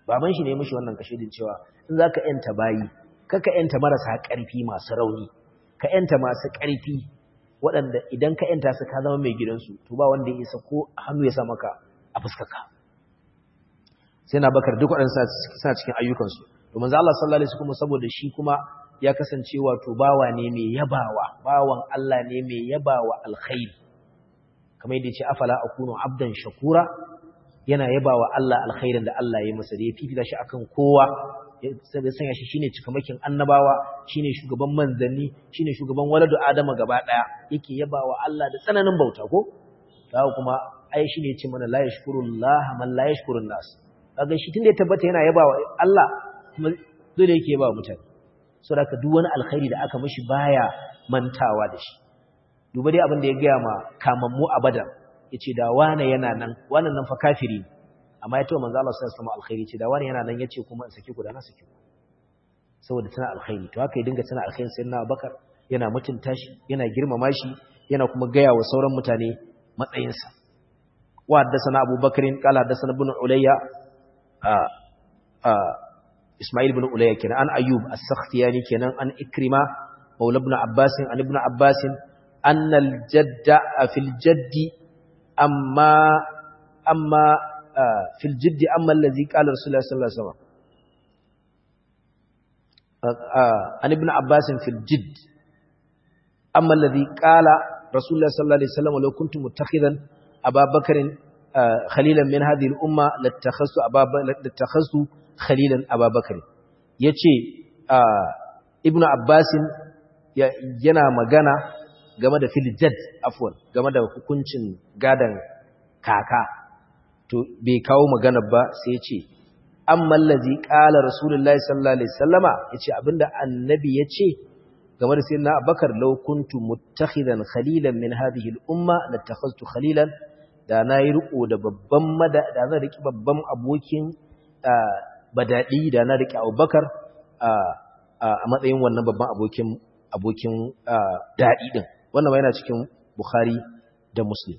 baban shi ne mishi wannan kashedin cewa in zaka yanta bayi kaka yanta marasa ƙarfi masu rauni ka yanta masu ƙarfi waɗanda idan ka yanta su ka zama mai gidansu to ba wanda ya isa ko hannu ya sa maka a fuskaka sai na bakar duk waɗansu suna cikin ayyukansu domin za Allah sallallahu alaihi wasallam saboda shi kuma ya kasance wato bawa ne mai yabawa bawan Allah ne mai yabawa alkhairi kamar yadda ce afala akunu abdan shakura yana yabawa Allah alkhairin da Allah ya masa da ya fifita shi akan kowa ya sanya shi shine cikamakin annabawa shine shugaban manzanni shine shugaban waladu adama gaba daya yake yabawa Allah da tsananin bauta ko kawo kuma ai shine ya ce mana la yashkurullah man la yashkurun nas kaga shi tunda ya tabbata yana yabawa Allah kuma dole yake yabawa mutane saboda duk wani alkhairi da aka mishi baya mantawa da shi duba dai abin da ya gaya ma kamammu a badar ya ce da wane yana nan wannan nan fa kafiri amma ya taɓa manzo Allah sallallahu alaihi alkhairi ce da wane yana nan yace kuma in saki ku da na saki ku saboda tana alkhairi to haka ya dinga tana alkhairi sai na Abubakar yana mutunta shi yana girmama shi yana kuma gaya wa sauran mutane matsayinsa wa haddathana Abu Bakr qala haddathana ibn Ulayya a a Ismail ibn Ulayya kenan an Ayyub as-Sakhtiyani kenan an Ikrima maula ibn Abbas an ibn Abbas أن الجد في الجد أما أما في الجد أما الذي قال رسول الله صلى الله عليه وسلم عن ابن عباس في الجد أما الذي قال رسول الله صلى الله عليه وسلم لو كنت متخذا أبا بكر خليلا من هذه الأمة لاتخذت أبا لاتخذت خليلا أبا بكر يتي ابن عباس yana magana game da filjad afwan game da hukuncin gadan kaka to bai kawo magana ba sai ce amma allazi qala rasulullahi sallallahu alaihi wasallama yace abinda annabi yace game da sayyidina abubakar law kuntu muttakhidan khalilan min hadhihi al-umma latakhaztu khalilan da nayi riko da babban mada da zan riki babban abokin badadi da na riki abubakar a matsayin wannan babban abokin abokin dadi din wannan ma yana cikin Bukhari da Muslim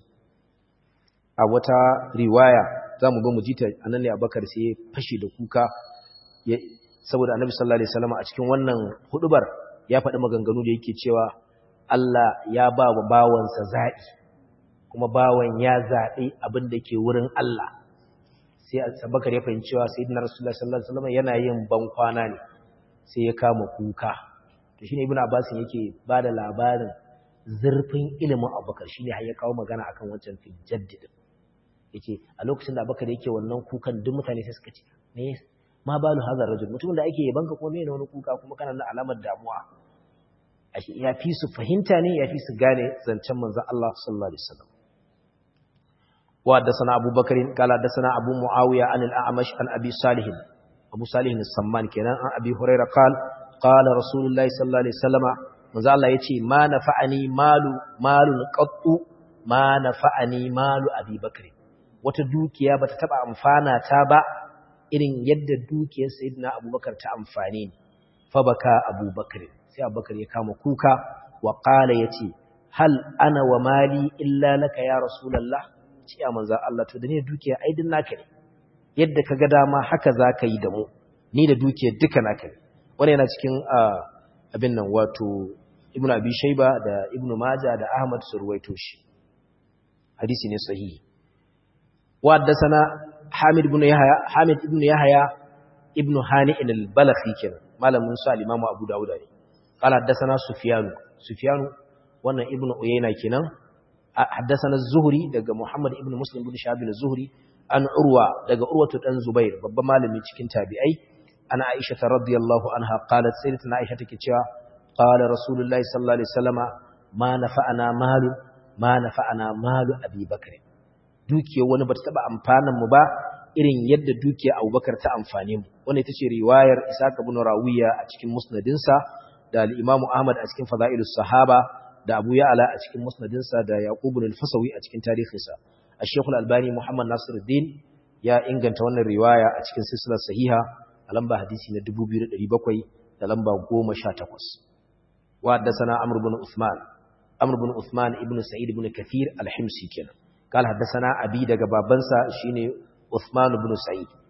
a wata riwaya zamu ga mujita anan ne Abubakar sai fashi da kuka saboda Annabi sallallahu alaihi wasallam a cikin wannan hudubar ya faɗi maganganu da yake cewa Allah ya ba wa bawansa zaɓi kuma bawan ya zaɓi abin da ke wurin Allah sai Abubakar ya fahimci cewa sayyidina Rasulullah sallallahu alaihi wasallam yana yin ban kwana ne sai ya kama kuka to shine Ibn Abbas yake bada labarin zurfin ilimin abubakar shi ne har ya kawo magana akan wancan fil jaddid yake a lokacin da abubakar yake wannan kukan duk mutane sai suka ce me ma balu hazar rajul mutumin da ake yaban ka kuma me ne wani kuka kuma kana da alamar damuwa ashe ya fi su fahimta ne ya fi su gane zancen manzon Allah sallallahu alaihi wasallam wa haddathana Abu Bakar qala haddathana Abu Muawiya an al-A'mash an Abi Salih Abu Salih as-Samman kenan an Abi Hurairah qala qala Rasulullahi sallallahu alaihi wasallama manzo Allah yace ma nafa'ani malu malun qattu ma nafa'ani malu Abi Bakr wata dukiya bata taba amfana ta ba irin yadda dukiyar Sayyidina Abubakar ta amfane ni fa baka Abubakar sai Abubakar ya kama kuka wa qala yace hal ana wa mali illa laka ya rasulullah ce ya manzo Allah to da ne dukiya ai din naka ne yadda kaga dama haka zaka yi da mu ni da dukiyar duka naka ne wannan yana cikin abin nan wato ibn abi shayba da ibn majah da ahmad su ruwaito shi hadisi ne sahihi wa haddathana hamid ibn yahya hamid ibn yahya ibn hani al-balakhi kenan malamin sa al-imam abu dawud ne qala haddathana sufyan sufyan wannan ibn uyayna kenan haddathana az-zuhri daga muhammad ibn muslim ibn shahab az-zuhri an urwa daga urwatu dan zubair babban malami cikin tabi'ai ana aisha radiyallahu anha qalat sayyidatuna aisha take cewa qala rasulullahi sallallahu alaihi wasallama ma nafa'ana malu ma nafa'ana malu abi bakr dukiyar wani bata taba amfanan mu ba irin yadda dukiyar abubakar ta amfane mu wannan ita ce riwayar isaka ibn rawiya a cikin musnadinsa da al-imam ahmad a cikin fadailus sahaba da abu ya'la a cikin musnadinsa da yaqub ibn al-fasawi a cikin tarihinsa ash-shaykh al-albani muhammad nasiruddin ya inganta wannan riwaya a cikin silsilar sahiha a lamba hadisi na 2700 da lamba 18 wa haddathana amr ibn uthman amr ibn uthman ibn sa'id ibn kathir al-himsi kenan قال حدثنا ابي daga babansa shine Uthman ibn Sa'id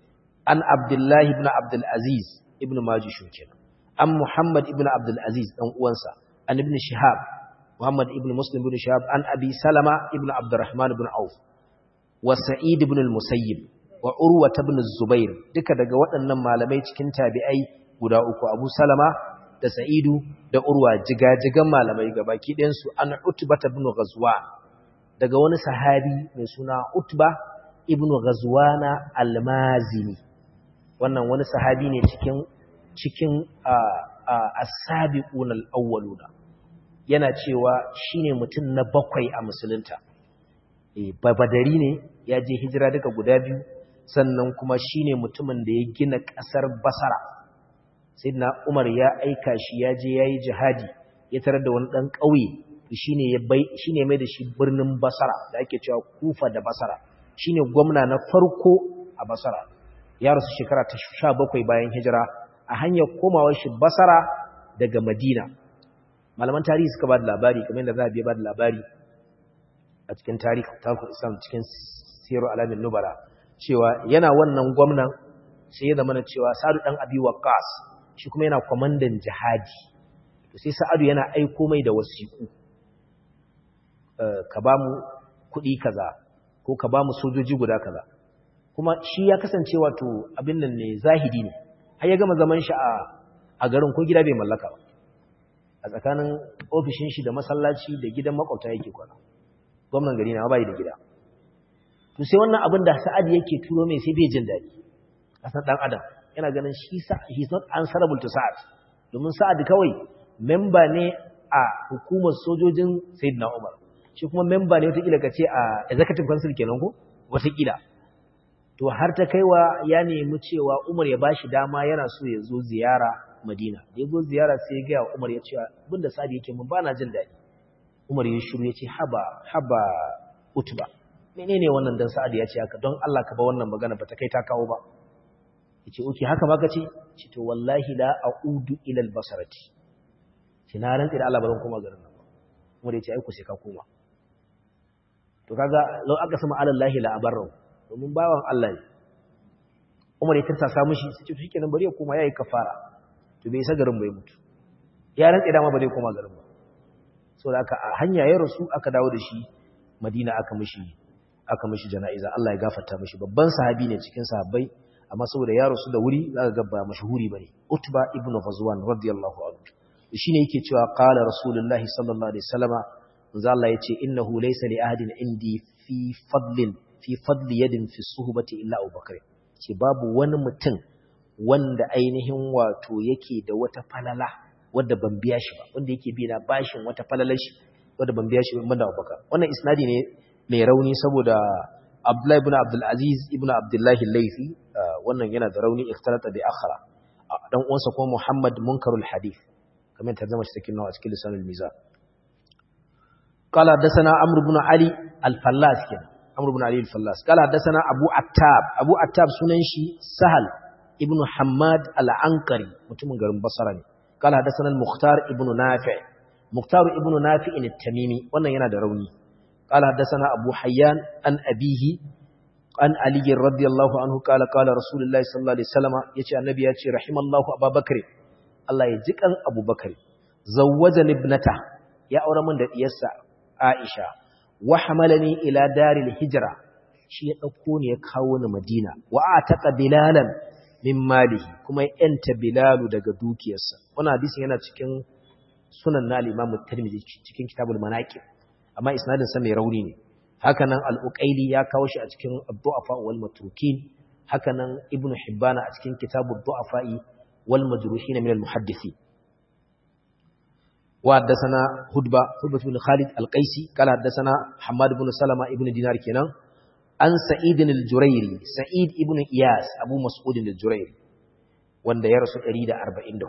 an abdullahi ibn abdul aziz ibn majishun kenan an muhammad ibn abdul aziz dan uwansa an ibn shihab muhammad ibn muslim ibn shihab an abi salama ibn abdurrahman ibn auf wa sa'id ibn al-musayyib wa urwa ibn zubair duka daga waɗannan malamai cikin tabi'ai guda uku abu salama da sa'idu da urwa jigajigan malamai gabaki ɗayan su an utba ibn ghazwan daga wani sahabi mai suna utba ibn ghazwana al-mazini wannan wani sahabi ne cikin cikin as-sabiqun al-awwaluna yana cewa shine mutum na bakwai a musulunta eh badari ne ya je hijira daga guda biyu sannan kuma shine mutumin da ya gina kasar Basra sayyidina Umar ya aika shi ya je yayi jihadi ya tarar da wani dan kauye shine ya bai shine mai da shi birnin Basra da ake cewa Kufa da Basra shine gwamna na farko a Basra ya rasu shekara ta 17 bayan hijira a hanyar komawar shi Basra daga Madina malaman tarihi suka ba da labari kamar yadda za a biya ba da labari a cikin tarihi tarikul Islam cikin Siru Alamin Nubala cewa yana wannan gwamnan sai ya zama cewa Sa'adu dan Abi Waqqas shi kuma yana kwamandan jihadi to sai Sa'adu yana aiko mai da wasiku ka ba mu kuɗi kaza ko ka ba mu sojoji guda kaza kuma shi ya kasance wato abin nan ne zahidi ne har ya gama zaman shi a garin ko gida bai mallaka ba a tsakanin ofishin shi da masallaci da gidan makwabta yake kwana gwamnan gari na bai da gida to sai wannan abin da sa'ad yake turo mai sai bai jin daɗi kasan ɗan adam yana ganin shi he's not answerable to sa'ad domin sa'ad kawai memba ne a hukumar sojojin sayyidina umar shi kuma memba ne watakila ka ce a executive council kenan ko watakila to har ta kaiwa ya nemi cewa umar ya bashi dama yana so ya zo ziyara madina da ya zo ziyara sai ya gaya wa umar ya ce abinda sa'ad yake mun ba na jin daɗi umar ya shiru ya ce haba haba utuba menene wannan dan sa'ad ya ce haka don Allah ka ba wannan magana ba ta kai ta kawo ba yace oke haka ba kace ce to wallahi la a'udu ila al-basarati ce na rantsi da Allah ba zan koma garin nan ba umar ya ce ai ku sai ka koma to kaga law aka sama alallahi la abarru domin bawan Allah ne umar ya tarsa samu shi sai ce to shikenan bari ya koma yayi kafara to bai isa garin bai mutu ya rantsi da ma ba zai koma garin ba saboda aka a hanya ya rasu aka dawo da shi Madina aka mishi aka mishi jana'iza Allah ya gafarta mishi babban sahabi ne cikin sahabbai amma saboda ya rasu da wuri zaka ga ba mashhuri bane Utba ibn Ghazwan radiyallahu anhu shine yake cewa qala rasulullahi sallallahu alaihi wasallama manzo Allah yace innahu laysa li ahadin indi fi fadlin fi fadli yadin fi suhbati illa Abu Bakr ce babu wani mutum wanda ainihin wato yake da wata falala wanda ban biya shi ba wanda yake bi na bashin wata falalar shi wanda ban biya shi ba da Abu Bakr wannan isnadi ne mai rauni saboda Abdullah ibn Abdul Aziz ibn Abdullah al-Laythi wannan yana da rauni ikhtalata bi akhara dan uwansa kuma Muhammad munkarul hadith kamar ta zama shi cikin nawa cikin lisanul mizan قال حدثنا عمرو بن علي الفلاس كده عمرو بن علي الفلاس قال حدثنا ابو عتاب ابو عتاب sunan shi sahal ibn hammad al-ankari mutumin garin basra ne قال حدثنا المختار ابن نافع مختار ابن نافع التميمي wannan yana da rauni قال حدثنا ابو حيان عن ابيه عن علي رضي الله عنه قال قال رسول الله صلى الله عليه وسلم yace annabi yace rahimallahu abubakar Allah ya jikan abubakar zawwajani ibnata ya aure min da diyarsa Aisha wa hamalani ila daril hijra shi ya dauko ne ya kawo ni Madina wa ataqa bilalan min malihi kuma ya yanta bilalu daga dukiyarsa wannan hadisin yana cikin sunan na al-Imam Tirmidhi cikin kitabul manaqib amma isnadin sa mai rauni ne hakanan al-Uqayli ya kawo shi a cikin ad-du'afa wal matrukin hakanan Ibn Hibban a cikin kitabud du'afa'i wal majruhin min al-muhaddithin وحدثنا هدبة هدبة بن خالد القيسي قال حدثنا حماد بن سلمة ابن دينار كنان عن سعيد الجريري سعيد ابن إياس أبو مسعود الجريري wanda ya rasu 144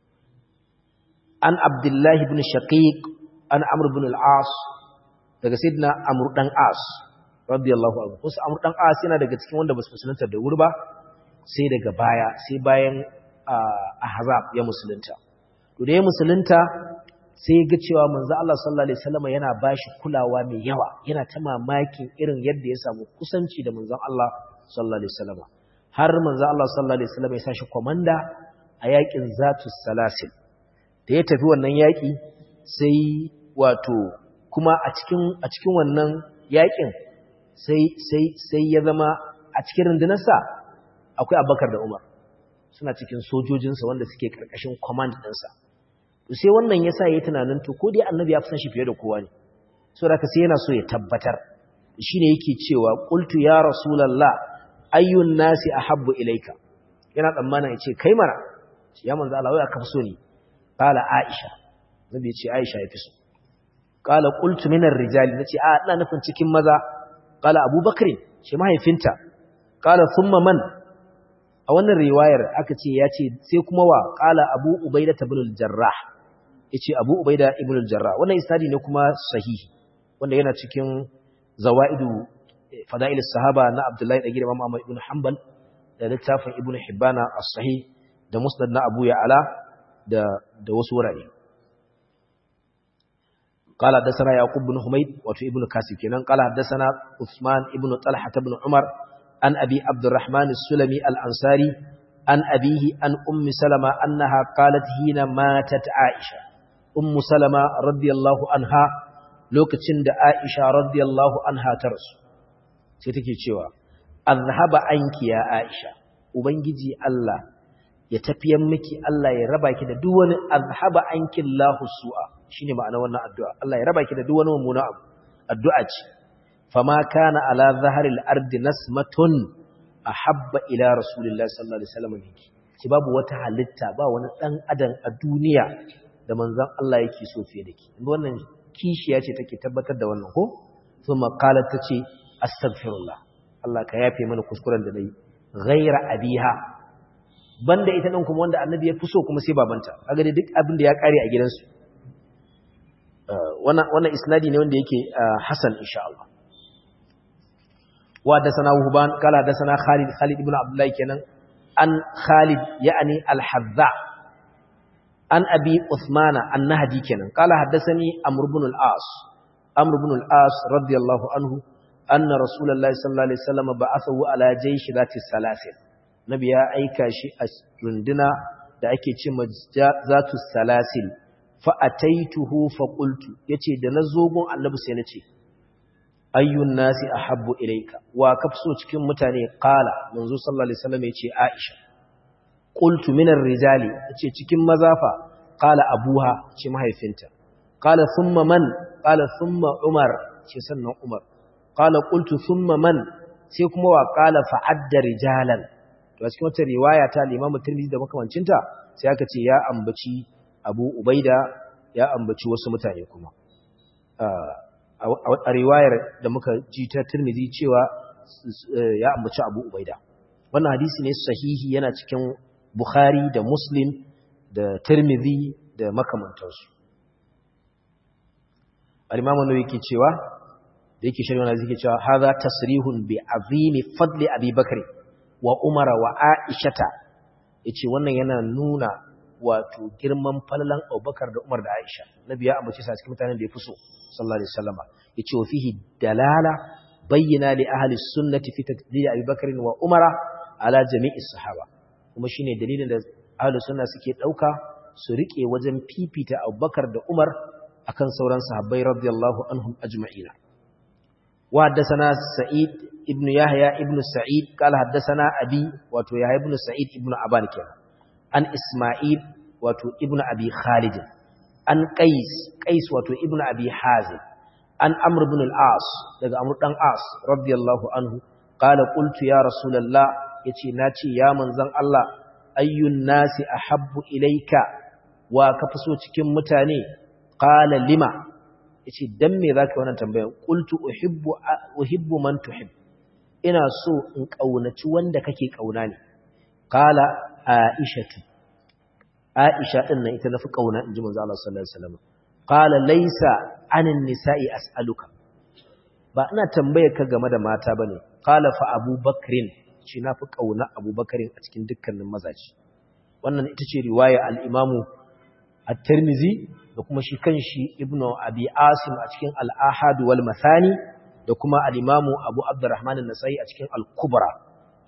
an abdullahi ibn shaqiq an amr ibn al-as daga sayyidina amr dan as radiyallahu anhu kusa amr dan as yana daga cikin wanda basu musulunta da wuri ba sai daga baya sai bayan ahzab ya musulunta to da ya musulunta sai ga cewa manzo Allah sallallahu alaihi wasallam yana bashi kulawa mai yawa yana ta mamakin irin yadda ya samu kusanci da manzon Allah sallallahu alaihi wasallam har manzo Allah sallallahu alaihi wasallam ya sashi komanda a yakin Zatus Salasil da ya tafi wannan yaki sai wato kuma a cikin a cikin wannan yakin sai sai sai ya zama a cikin rundunarsa akwai Abubakar da Umar suna cikin sojojinsa wanda suke karkashin command ɗinsa to sai wannan yasa yayi tunanin to ko dai annabi ya fi san shi fiye da kowa ne saboda haka sai yana so ya tabbatar shine yake cewa qultu ya rasulullah ayyun nasi ahabbu ilayka yana tsammana yace kai mara ya manzo Allah wai aka fi so ni qala aisha nabi yace aisha yafi so qala qultu min ar-rijali nace a ina nufin cikin maza qala abubakar shi mahaifinta qala thumma man a wannan riwayar aka ce yace sai kuma wa qala abu ubaida ibn al-jarrah yace abu ubaida ibn al-jarrah wannan isnadi ne kuma sahihi wanda yana cikin zawaidu fada'il sahaba na Abdullahi da Imam Ahmad ibn Hanbal da littafin Ibn Hibban as-Sahih da Musnad na Abu Ya'la da da wasu wurare قال حدثنا يعقوب بن حميد وتو ابن كاسب كنان قال حدثنا عثمان ابن طلحة بن عمر عن أبي عبد الرحمن السلمي الأنصاري عن أبيه عن أم سلمة أنها قالت حين ماتت عائشة أم سلمة رضي الله عنها lokacin da Aisha radiyallahu anha ta rasu sai take cewa azhaba anki ya Aisha ubangiji Allah ya tafiyan miki Allah ya raba ki da duk wani azhaba anki Allahu su'a shine ma'ana wannan addu'a Allah ya raba ki da duk wani mummuna abu addu'a ce fama kana ala zaharil ardi nasmatun ahabba ila rasulillahi sallallahu alaihi wasallam minki ki babu wata halitta ba wani dan adam a duniya da manzon Allah yake so fiye da ki wannan kishiya ce take tabbatar da wannan ko thumma qalat tace astaghfirullah Allah ka yafe mana kuskuren da nayi ghaira abiha banda ita din kuma wanda annabi ya fuso kuma sai babanta kaga dai duk abin da ya kare a gidansu wannan wannan isnadi ne wanda yake hasan insha Allah wa da sana huban kala da sana Khalid Khalid ibn Abdullah kenan an Khalid yani al-Hadza an abi Uthmana an-Nahdi kenan qala haddathani Amr ibn al-As Amr ibn al-As radiyallahu anhu anna Rasulullahi sallallahu alaihi wasallam ba'athahu ala jaysh zati salasil nabi ya aika shi a runduna da ake ce zatu salasil fa ataituhu fa qultu yace da nazo gun annabi sai nace ayyun nasi ahabbu ilayka wa kafso cikin mutane qala manzo sallallahu alaihi wasallam yace Aisha qultu minar rijali yace cikin mazafa qala abuha ce mahaifinta qala thumma man qala thumma umar ce sannan umar qala qultu thumma man sai kuma wa qala fa'adda rijalan to cikin wata riwaya ta Imam Tirmidhi da makamancinta sai aka ce ya ambaci Abu Ubaida ya ambaci wasu mutane kuma a riwayar da muka ji ta Tirmidhi cewa ya ambaci Abu Ubaida wannan hadisi ne sahihi yana cikin Bukhari da Muslim da Tirmidhi da makamantansu. Al-Imam Nawawi yake cewa da yake shari'a na yake cewa hadha tasrihun bi azimi fadli Abi Bakr wa Umar wa Aishata yace wannan yana nuna wato girman falalan Abubakar da Umar da Aisha. Nabi ya ambace sa cikin mutanen da ya fi so sallallahu alaihi wasallama yace wa fihi dalala bayyana li ahli sunnati fi tadlil Abi Bakr wa Umar ala jami'is sahaba kuma shine dalilin da ahlus sunna suke dauka su rike wajen fifita Abubakar da Umar akan sauran sahabbai radiyallahu anhum ajma'ina wa haddathana Sa'id ibn Yahya ibn Sa'id qala haddathana Abi wato Yahya ibn Sa'id ibn Aban kenan an Isma'il wato ibn Abi Khalid an Qais Qais wato ibn Abi Hazim an Amr ibn al-As daga Amr dan As radiyallahu anhu qala qultu ya Rasulullah yace nace ya manzon Allah ayyun nasi ahabbu ilayka wa ka so cikin mutane qala lima yace dan me zaka wannan tambayar qultu uhibbu uhibbu man tuhib ina so in kaunaci wanda kake kauna ne qala aishatu aisha din nan ita nafi kauna inji manzo Allah sallallahu alaihi wasallam qala laysa anin nisa'i as'aluka ba ina tambayar ka game da mata bane qala fa abubakrin shi nafi kauna abubakrin a cikin dukkanin mazaji wannan ita ce riwaya al-imamu at-tirmidhi da kuma shi kanshi ibnu abi asim a cikin al-ahad wal mathani da kuma al-imamu abu abdurrahman an-nasai a cikin al-kubra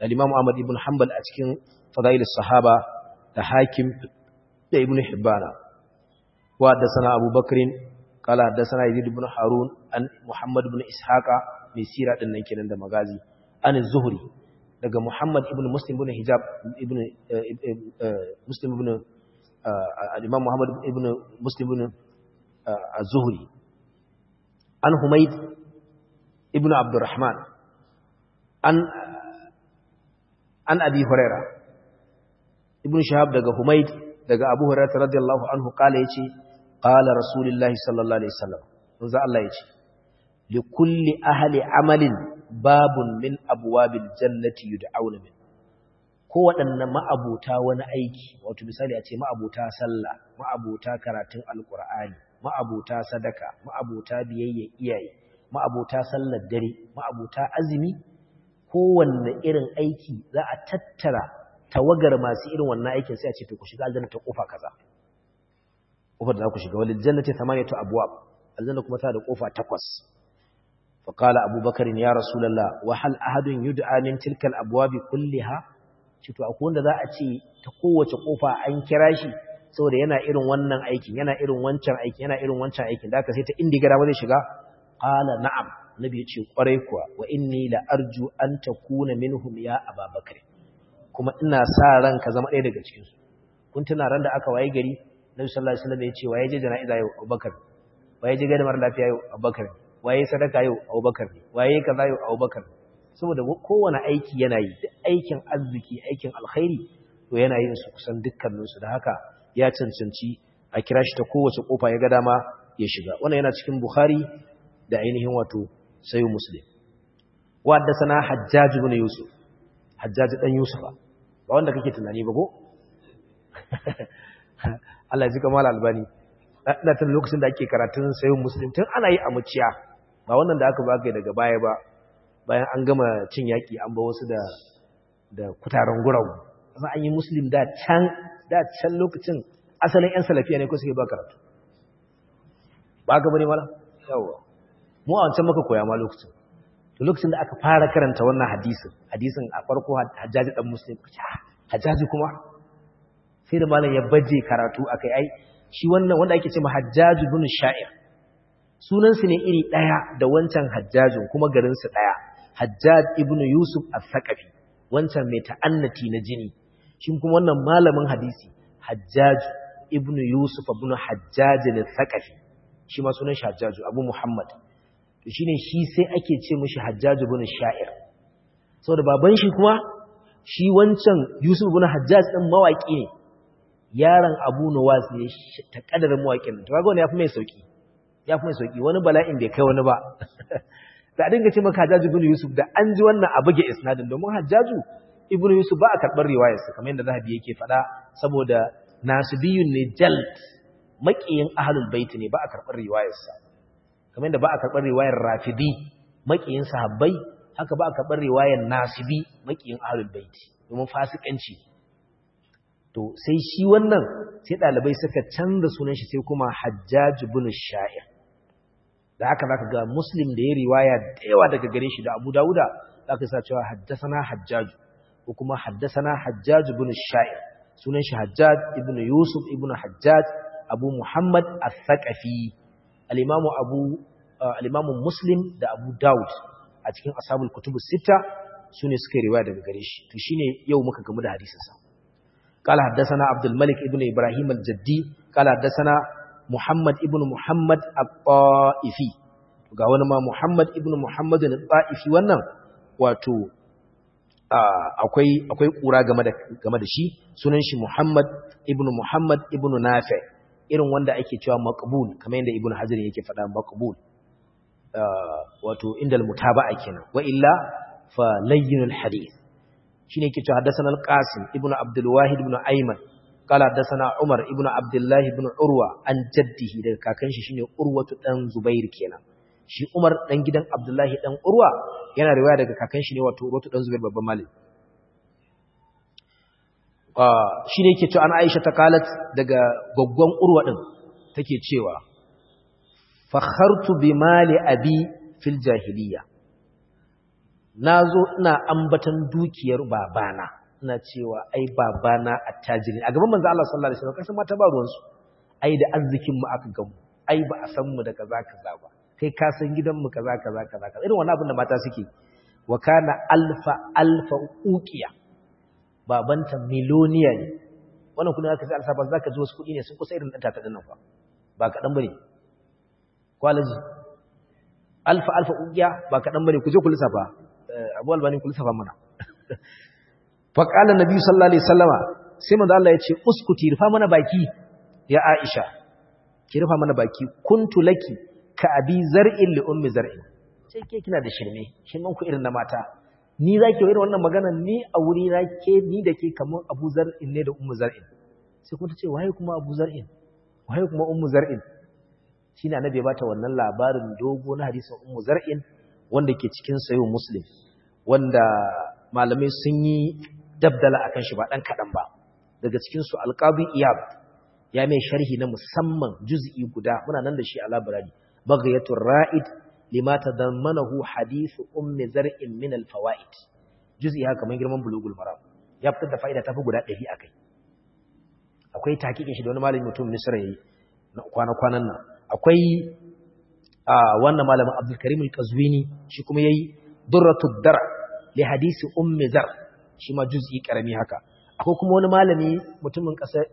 al-Imam Ahmad ibn Hanbal a cikin Fadailus Sahaba da Hakim da Ibn Hibban wa haddathana Abu Bakr qala haddathana Yazid ibn Harun an Muhammad ibn Ishaqa mai sira din nan kenan da magazi an Zuhri daga Muhammad ibn Muslim ibn Hijab ibn Muslim ibn al-Imam Muhammad ibn Muslim ibn az-Zuhri an Humayd ibn Abdurrahman an an Abi Huraira ibn Shahab daga Humayd daga Abu Hurairah radiyallahu anhu kala yace qala Rasulullahi sallallahu alaihi wasallam manzo Allah yace li kulli ahli amalin babun min abwabil jannati yud'auna min ko waɗannan ma'abuta wani aiki wato misali a ce ma'abuta sallah ma'abuta karatun alqur'ani ma'abuta sadaka ma'abuta biyayya iyaye ma'abuta sallar dare ma'abuta azumi kowanne irin aiki za a tattara tawagar masu irin wannan aikin sai a ce to ku shiga aljanna ta kofa kaza kofar da za ku shiga walil jannati thamaniyatu abwab aljanna kuma ta da kofa takwas fa qala abubakar ya rasulullah wa hal ahadun yud'a min tilka al abwab kulliha ce to akwai wanda za a ce ta kowace kofa an kira shi saboda yana irin wannan aikin yana irin wancan aikin yana irin wancan aikin da aka sai ta indigara ba zai shiga qala na'am nabi ya ce kwarai kuwa wa inni la arju an takuna minhum ya ababakar kuma ina sa ran ka zama ɗaya daga cikin su kun tuna ran da aka waye gari nabi sallallahu alaihi wasallam ya ce waye je jana'iza yau abubakar waye je gadamar lafiya yau abubakar waye sadaka yau abubakar waye kaza yau abubakar saboda kowane aiki yana yi duk aikin arziki aikin alkhairi to yana yin su kusan dukkanin su da haka ya cancanci a kira shi ta kowace kofa ya ga dama ya shiga wannan yana cikin bukhari da ainihin wato sayu muslim wadda sana hajjaji ibn yusuf hajjaji dan yusufa ba wanda kake tunani ba ko Allah ya ji kamar albani da tun lokacin da ake karatun sayu muslim tun ana yi a muciya ba wannan da aka baka daga baya ba bayan an gama cin yaki an ba wasu da da kutaren guragu amma an yi muslim da can da can lokacin asalin yan salafiya ne ko suke ba karatu ba ka bane mala yawa mu a wancan maka koya ma lokacin to lokacin da aka fara karanta wannan hadisin hadisin a farko hajjaji dan muslim hajjaji kuma sai da malam ya baje karatu akai ai shi wannan wanda ake cewa hajjaji bin sha'ir sunan su ne iri daya da wancan hajjajin kuma garin su daya hajjaj ibn yusuf al-thaqafi wancan mai ta'annati na jini shi kuma wannan malamin hadisi hajjaj ibn yusuf ibn hajjaj al-thaqafi shi ma sunan shi hajjaju abu muhammad to shine shi sai ake ce mishi hajjaju bin sha'ir saboda baban shi kuma shi wancan yusuf bin hajjaj din mawaki ne yaron abu nuwas ne ta kadarin mawakin to kaga wani yafi mai sauki yafi mai sauki wani bala'in bai kai wani ba da dinga ce maka hajjaju bin yusuf da an ji wannan a buge isnadin domin hajjaju ibnu yusuf ba a karbar riwayarsa kamar yadda zahabi yake faɗa saboda nasibiyun ne jalt maƙiyin ahlul bait ne ba a karɓar riwayarsa kamar yadda ba a karɓar riwayar rafidi maƙiyin sahabbai haka ba a karɓar riwayar nasibi maƙiyin ahlul bait domin fasikanci to sai shi wannan sai ɗalibai suka canza sunan shi sai kuma hajjaj bin sha'ir da haka zaka ga muslim da ya riwaya da yawa daga gare shi da abu dawuda zaka sa cewa haddasana hajjaj ko kuma haddasana hajjaj bin sha'ir sunan shi hajjaj ibn yusuf ibn hajjaj abu Muhammad al-Thaqafi al-Imam Abu al-Imam Muslim da Abu Dawud a cikin ashabul kutub sita sune suka riwaya daga gare shi to shine yau muka gamu da hadisin sa قال حدثنا عبد الملك ابن ابراهيم الجدي قال حدثنا محمد ابن محمد الطائفي ga wani ma Muhammad ibn Muhammad al-Ta'ifi wannan wato akwai akwai kura game da game da shi sunan shi Muhammad ibn Muhammad ibn Nafi irin wanda ake cewa maqbul kamar yadda Ibn Hajar yake faɗa maqbul wato indal mutaba'a kenan wa illa fa layyinul hadith shine yake cewa hadathana al-Qasim ibn Abdul Wahid ibn Ayman qala hadathana Umar ibn Abdullah ibn Urwa an jaddihi daga kakan shi shine Urwatu dan Zubair kenan shi Umar dan gidan Abdullahi dan Urwa yana riwaya daga kakan shi ne wato Urwatu dan Zubair babban malami shi ne yake cewa an Aisha ta kalat daga gaggon Urwa din take cewa fakhartu bi mali abi fil jahiliya nazo ina ambatan dukiyar babana ina cewa ai babana attajiri a gaban manzo Allah sallallahu alaihi wasallam kasan mata ba ruwan su ai da arzikin mu aka gamu ai ba a san mu da kaza kaza ba kai ka san gidan mu kaza kaza kaza irin wannan abin da mata suke wa kana alfa alfa uqiya babanta miloniya ne wannan kudin aka ce alfa ba zaka ji wasu kudi ne sun kusa irin dan tata dinnan fa ba kadan bane kwalaji alfa alfa uqiya ba kadan bane ku je ku lissafa Abu Albani ku lissafa mana fa qala nabi sallallahu alaihi wasallama sai manzo Allah ya ce uskuti rufa mana baki ya Aisha ki rufa mana baki kuntu laki ka abi zar'in li ummi zar'in sai ke kina da shirme shirman ku irin na mata ni zaki irin wannan magana ni a wuri na ke ni da ke kamar Abu Zar'in ne da Ummu Zar'in sai kuma tace waye kuma Abu Zar'in waye kuma Ummu Zar'in shine annabi ya bata wannan labarin dogo na hadisin Ummu Zar'in wanda ke cikin sayo Muslim wanda malamai sun yi dabdala akan shi ba dan kadan ba daga cikin su Al-Qadi Iyab ya mai sharhi na musamman juz'i guda muna nan da shi a library baghayatur ra'id lima tadammanahu hadith ummi zar'in min al-fawaid juz'i haka kamar girman bulugul maram ya fitar da fa'ida tafi guda 100 akai akwai takikin shi da wani malami mutum Misra yayi na kwana-kwanan nan akwai a wannan malamin Abdul Karim al-Qazwini shi kuma yayi durratud dar li hadisi ummi zar shi ma juz'i karami haka akwai kuma wani malami mutumin kasar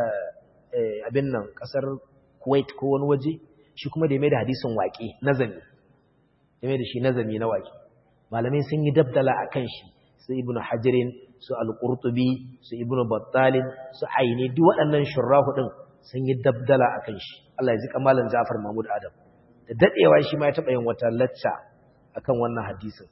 abin nan kasar Kuwait ko wani waje shi kuma da ya mai da hadisin waƙe nazami ya mai da shi nazami na waƙe malamai sun yi dabdala a kan shi su ibn hajirin su al-qurtubi su ibn battalin su aini duk waɗannan shurrahu din sun yi dabdala a kan shi Allah ya ji kamalan Ja'far Mahmud Adam da dadewa shi ma ya taɓa yin wata lacca akan wannan hadisin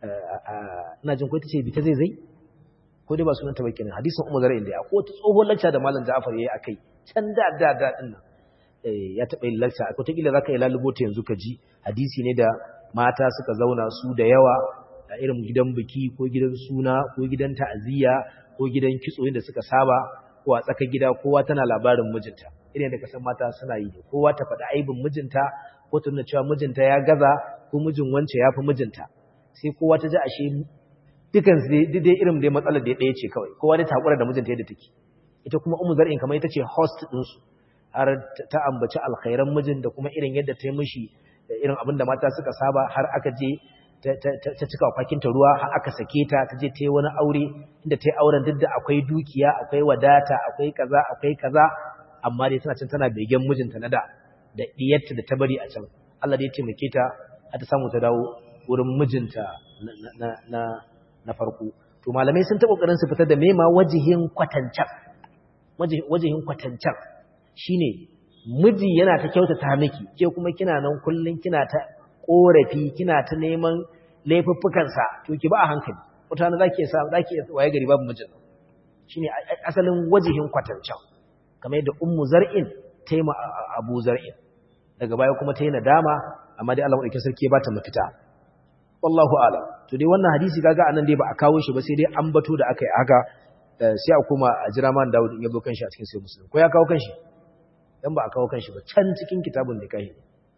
ina jin ko ita ce bi ta zai zai ko dai ba sunan ta bakin hadisin Umar Zara inda akwai wata tsohon lacca da malam Ja'far yayi akai can da da da din nan ya taɓa yin lacca akwai ta kila zaka yi lalubo ta yanzu ka ji hadisi ne da mata suka zauna su da yawa a irin gidan biki ko gidan suna ko gidan ta'aziyya ko gidan kitso da suka saba ko a tsakar gida kowa tana labarin mijinta irin da kasan mata suna yi kowa ta faɗi aibin mijinta ko ta nuna cewa mijinta ya gaza ko mijin wance ya fi mijinta sai kowa ta ji ashe dukan dai irin dai matsalar da ɗaya ce kawai kowa dai ta haƙura da mijinta yadda take ita kuma umu zar'in kamar ita ce host ɗinsu har ta ambaci alkhairan mijin da kuma irin yadda ta yi mishi irin abin da mata suka saba har aka je ta cika fakinta ruwa har aka sake ta ta je ta yi wani aure inda ta yi auren duk da akwai dukiya akwai wadata akwai kaza akwai kaza amma dai tana can tana begen mijinta na da da diyarta da ta bari a can Allah dai ya taimake ta har ta samu ta dawo wurin mijinta na na farko to malamai sun ta kokarin su fitar da mema wajihin kwatancan wajihin kwatancan shine miji yana ta kyautata miki ke kuma kina nan kullun kina ta korafi kina ta neman laifuffukansa to ki ba a hankali mutane zaki sa zaki waye gari babu mijin shine asalin wajihin kwatancan kamar yadda ummu zar'in ta yi abu zar'in daga baya kuma ta yi nadama amma dai Allah madaukakin sarki ba ta mafita wallahu a'lam to dai wannan hadisi kaga anan dai ba a kawo shi ba sai dai an bato da aka yi haka sai a kuma a jira man Dawud in ya zo kanshi a cikin sai Muslim ko ya kawo kanshi dan ba a kawo kanshi ba can cikin kitabun da kai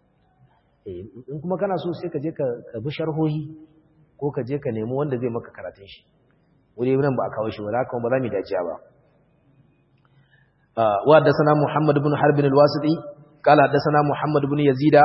in kuma kana so sai ka je ka bi sharhohi ko ka je ka nemi wanda zai maka karatun shi wuri nan ba a kawo shi ba haka ba za mu dajiya ba wa da sana Muhammad ibn Harb bin al-Wasiti kala da sana Muhammad ibn Yazida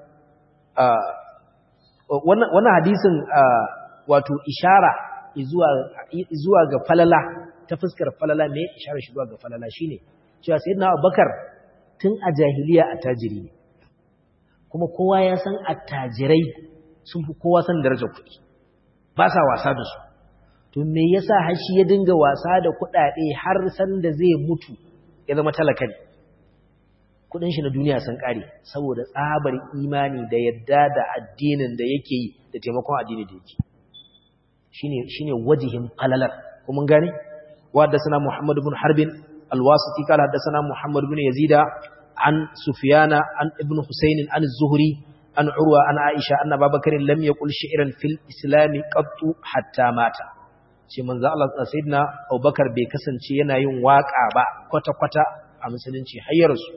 wannan wannan hadisin wato ishara zuwa zuwa ga falala ta fuskar falala ne ishara shi zuwa ga falala shine cewa sayyidina Abubakar tun a jahiliya attajiri ne kuma kowa ya san attajirai sun fi kowa san darajar kuɗi ba sa wasa da su to me yasa har shi ya dinga wasa da kuɗaɗe har san da zai mutu ya zama talaka ne kuɗin shi na duniya sun ƙare saboda tsabar imani da yadda da addinin da yake yi da taimakon addini da yake shine shine wajihin falalar kuma gane wa haddathana Muhammad ibn Harbin al-Wasiti qala haddathana Muhammad ibn Yazida an Sufyana an Ibn Husayn an Az-Zuhri an Urwa an Aisha anna Babakar lam yaqul shi'ran fil Islam qattu hatta mata shi manzo Allah sayyidina Abubakar bai kasance yana yin waka ba kwata kwata a musulunci hayyar su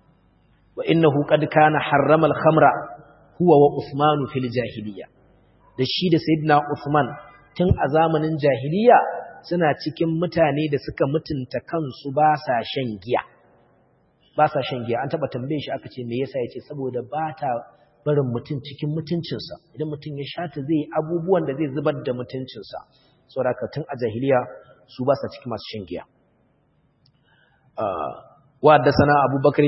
wa innahu qad kana harrama al-khamra huwa wa Uthman fil jahiliyyah da shi da sayyidina Uthman tun a zamanin jahiliya suna cikin mutane da suka mutunta kansu ba sa shan giya ba sa shan giya an taba tambaye shi aka ce me yasa yace saboda ba ta barin mutum cikin mutuncinsa idan mutum ya shata zai abubuwan da zai zubar da mutuncinsa saboda tun a jahiliya su ba sa cikin masu shan giya wa haddathana Abu Bakr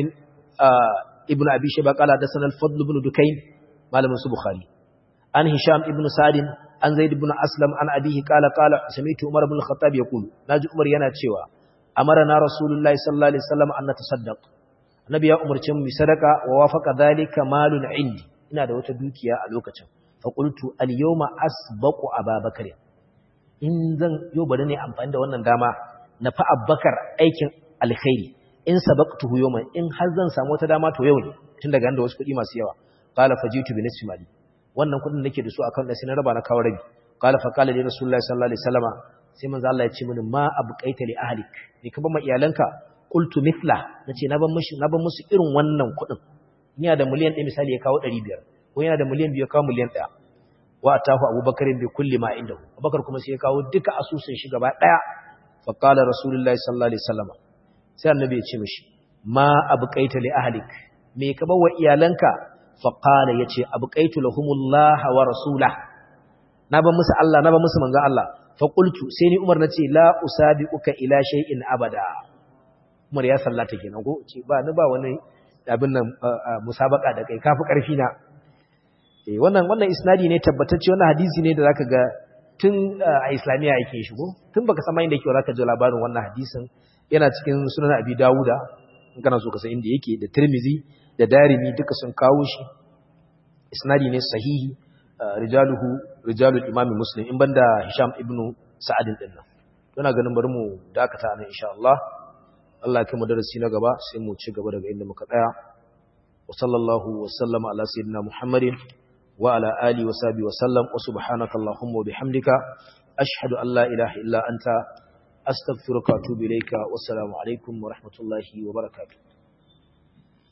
ibn Abi Shayba qala haddathana al-Fadl ibn Dukayn malamin su Bukhari an Hisham ibn Sa'd an Zaid ibn Aslam an abihi qala qala sami'tu Umar ibn al-Khattab yaqulu naji Umar yana cewa amarna Rasulullahi sallallahu alaihi wasallam an natasaddaq Annabi ya umarce mu sadaka wa wafaqa dhalika malun indi ina da wata dukiya a lokacin fa qultu al-yawma asbaqu Abubakar in zan yo bari ne amfani da wannan dama na fa Abubakar aikin alkhairi in sabaqtuhu yawman in har zan samu wata dama to yau ne tun daga da wasu kuɗi masu yawa qala fajitu bi nisfi mali wannan kuɗin nake da su akan da sai na raba na kawo rabi qala fa qala li rasulullahi sallallahu alaihi wasallama sai manzo Allah ya ce mini ma abqaita li ahlik ni ka ba ma iyalanka qultu mithla nace na ban mushi na ban musu irin wannan kuɗin ina da miliyan 1 misali ya kawo 500 ko yana da miliyan 2 ya kawo miliyan 1 wa atahu abubakar bi kulli ma indahu abubakar kuma sai ya kawo duka asusun shi gaba daya fa qala rasulullahi sallallahu alaihi wasallama sai annabi ya ce mishi ma abqaita li ahlik me ka bawa iyalanka fa qala yace abqaitu lahumullah wa rasulah na ba musu Allah na ba musu manzon Allah fa qultu sai ni Umar nace la usabiquka ila shay'in abada Umar ya sallata kenan ko ce ba ni ba wani abin nan musabaka da kai kafi karfi na eh wannan wannan isnadi ne tabbatacce wannan hadisi ne da zaka ga tun a islamiya yake shigo tun baka san inda yake zaka ji labarin wannan hadisin yana cikin sunan abi dawuda in kana so ka san inda yake da tirmizi da darimi duka sun kawo shi isnadi ne sahihi rijaluhu rijalul imami muslim in banda hisham ibnu sa'adin din nan ina ganin bari mu dakata nan insha Allah Allah ya kai mu darasi na gaba sai mu ci gaba daga inda muka tsaya wa sallallahu wa sallama ala sayyidina muhammadin wa ala alihi wa sahbihi wa sallam wa subhanaka allahumma wa bihamdika ashhadu an la ilaha illa anta أستغفرك وأتوب إليك والسلام عليكم ورحمة الله وبركاته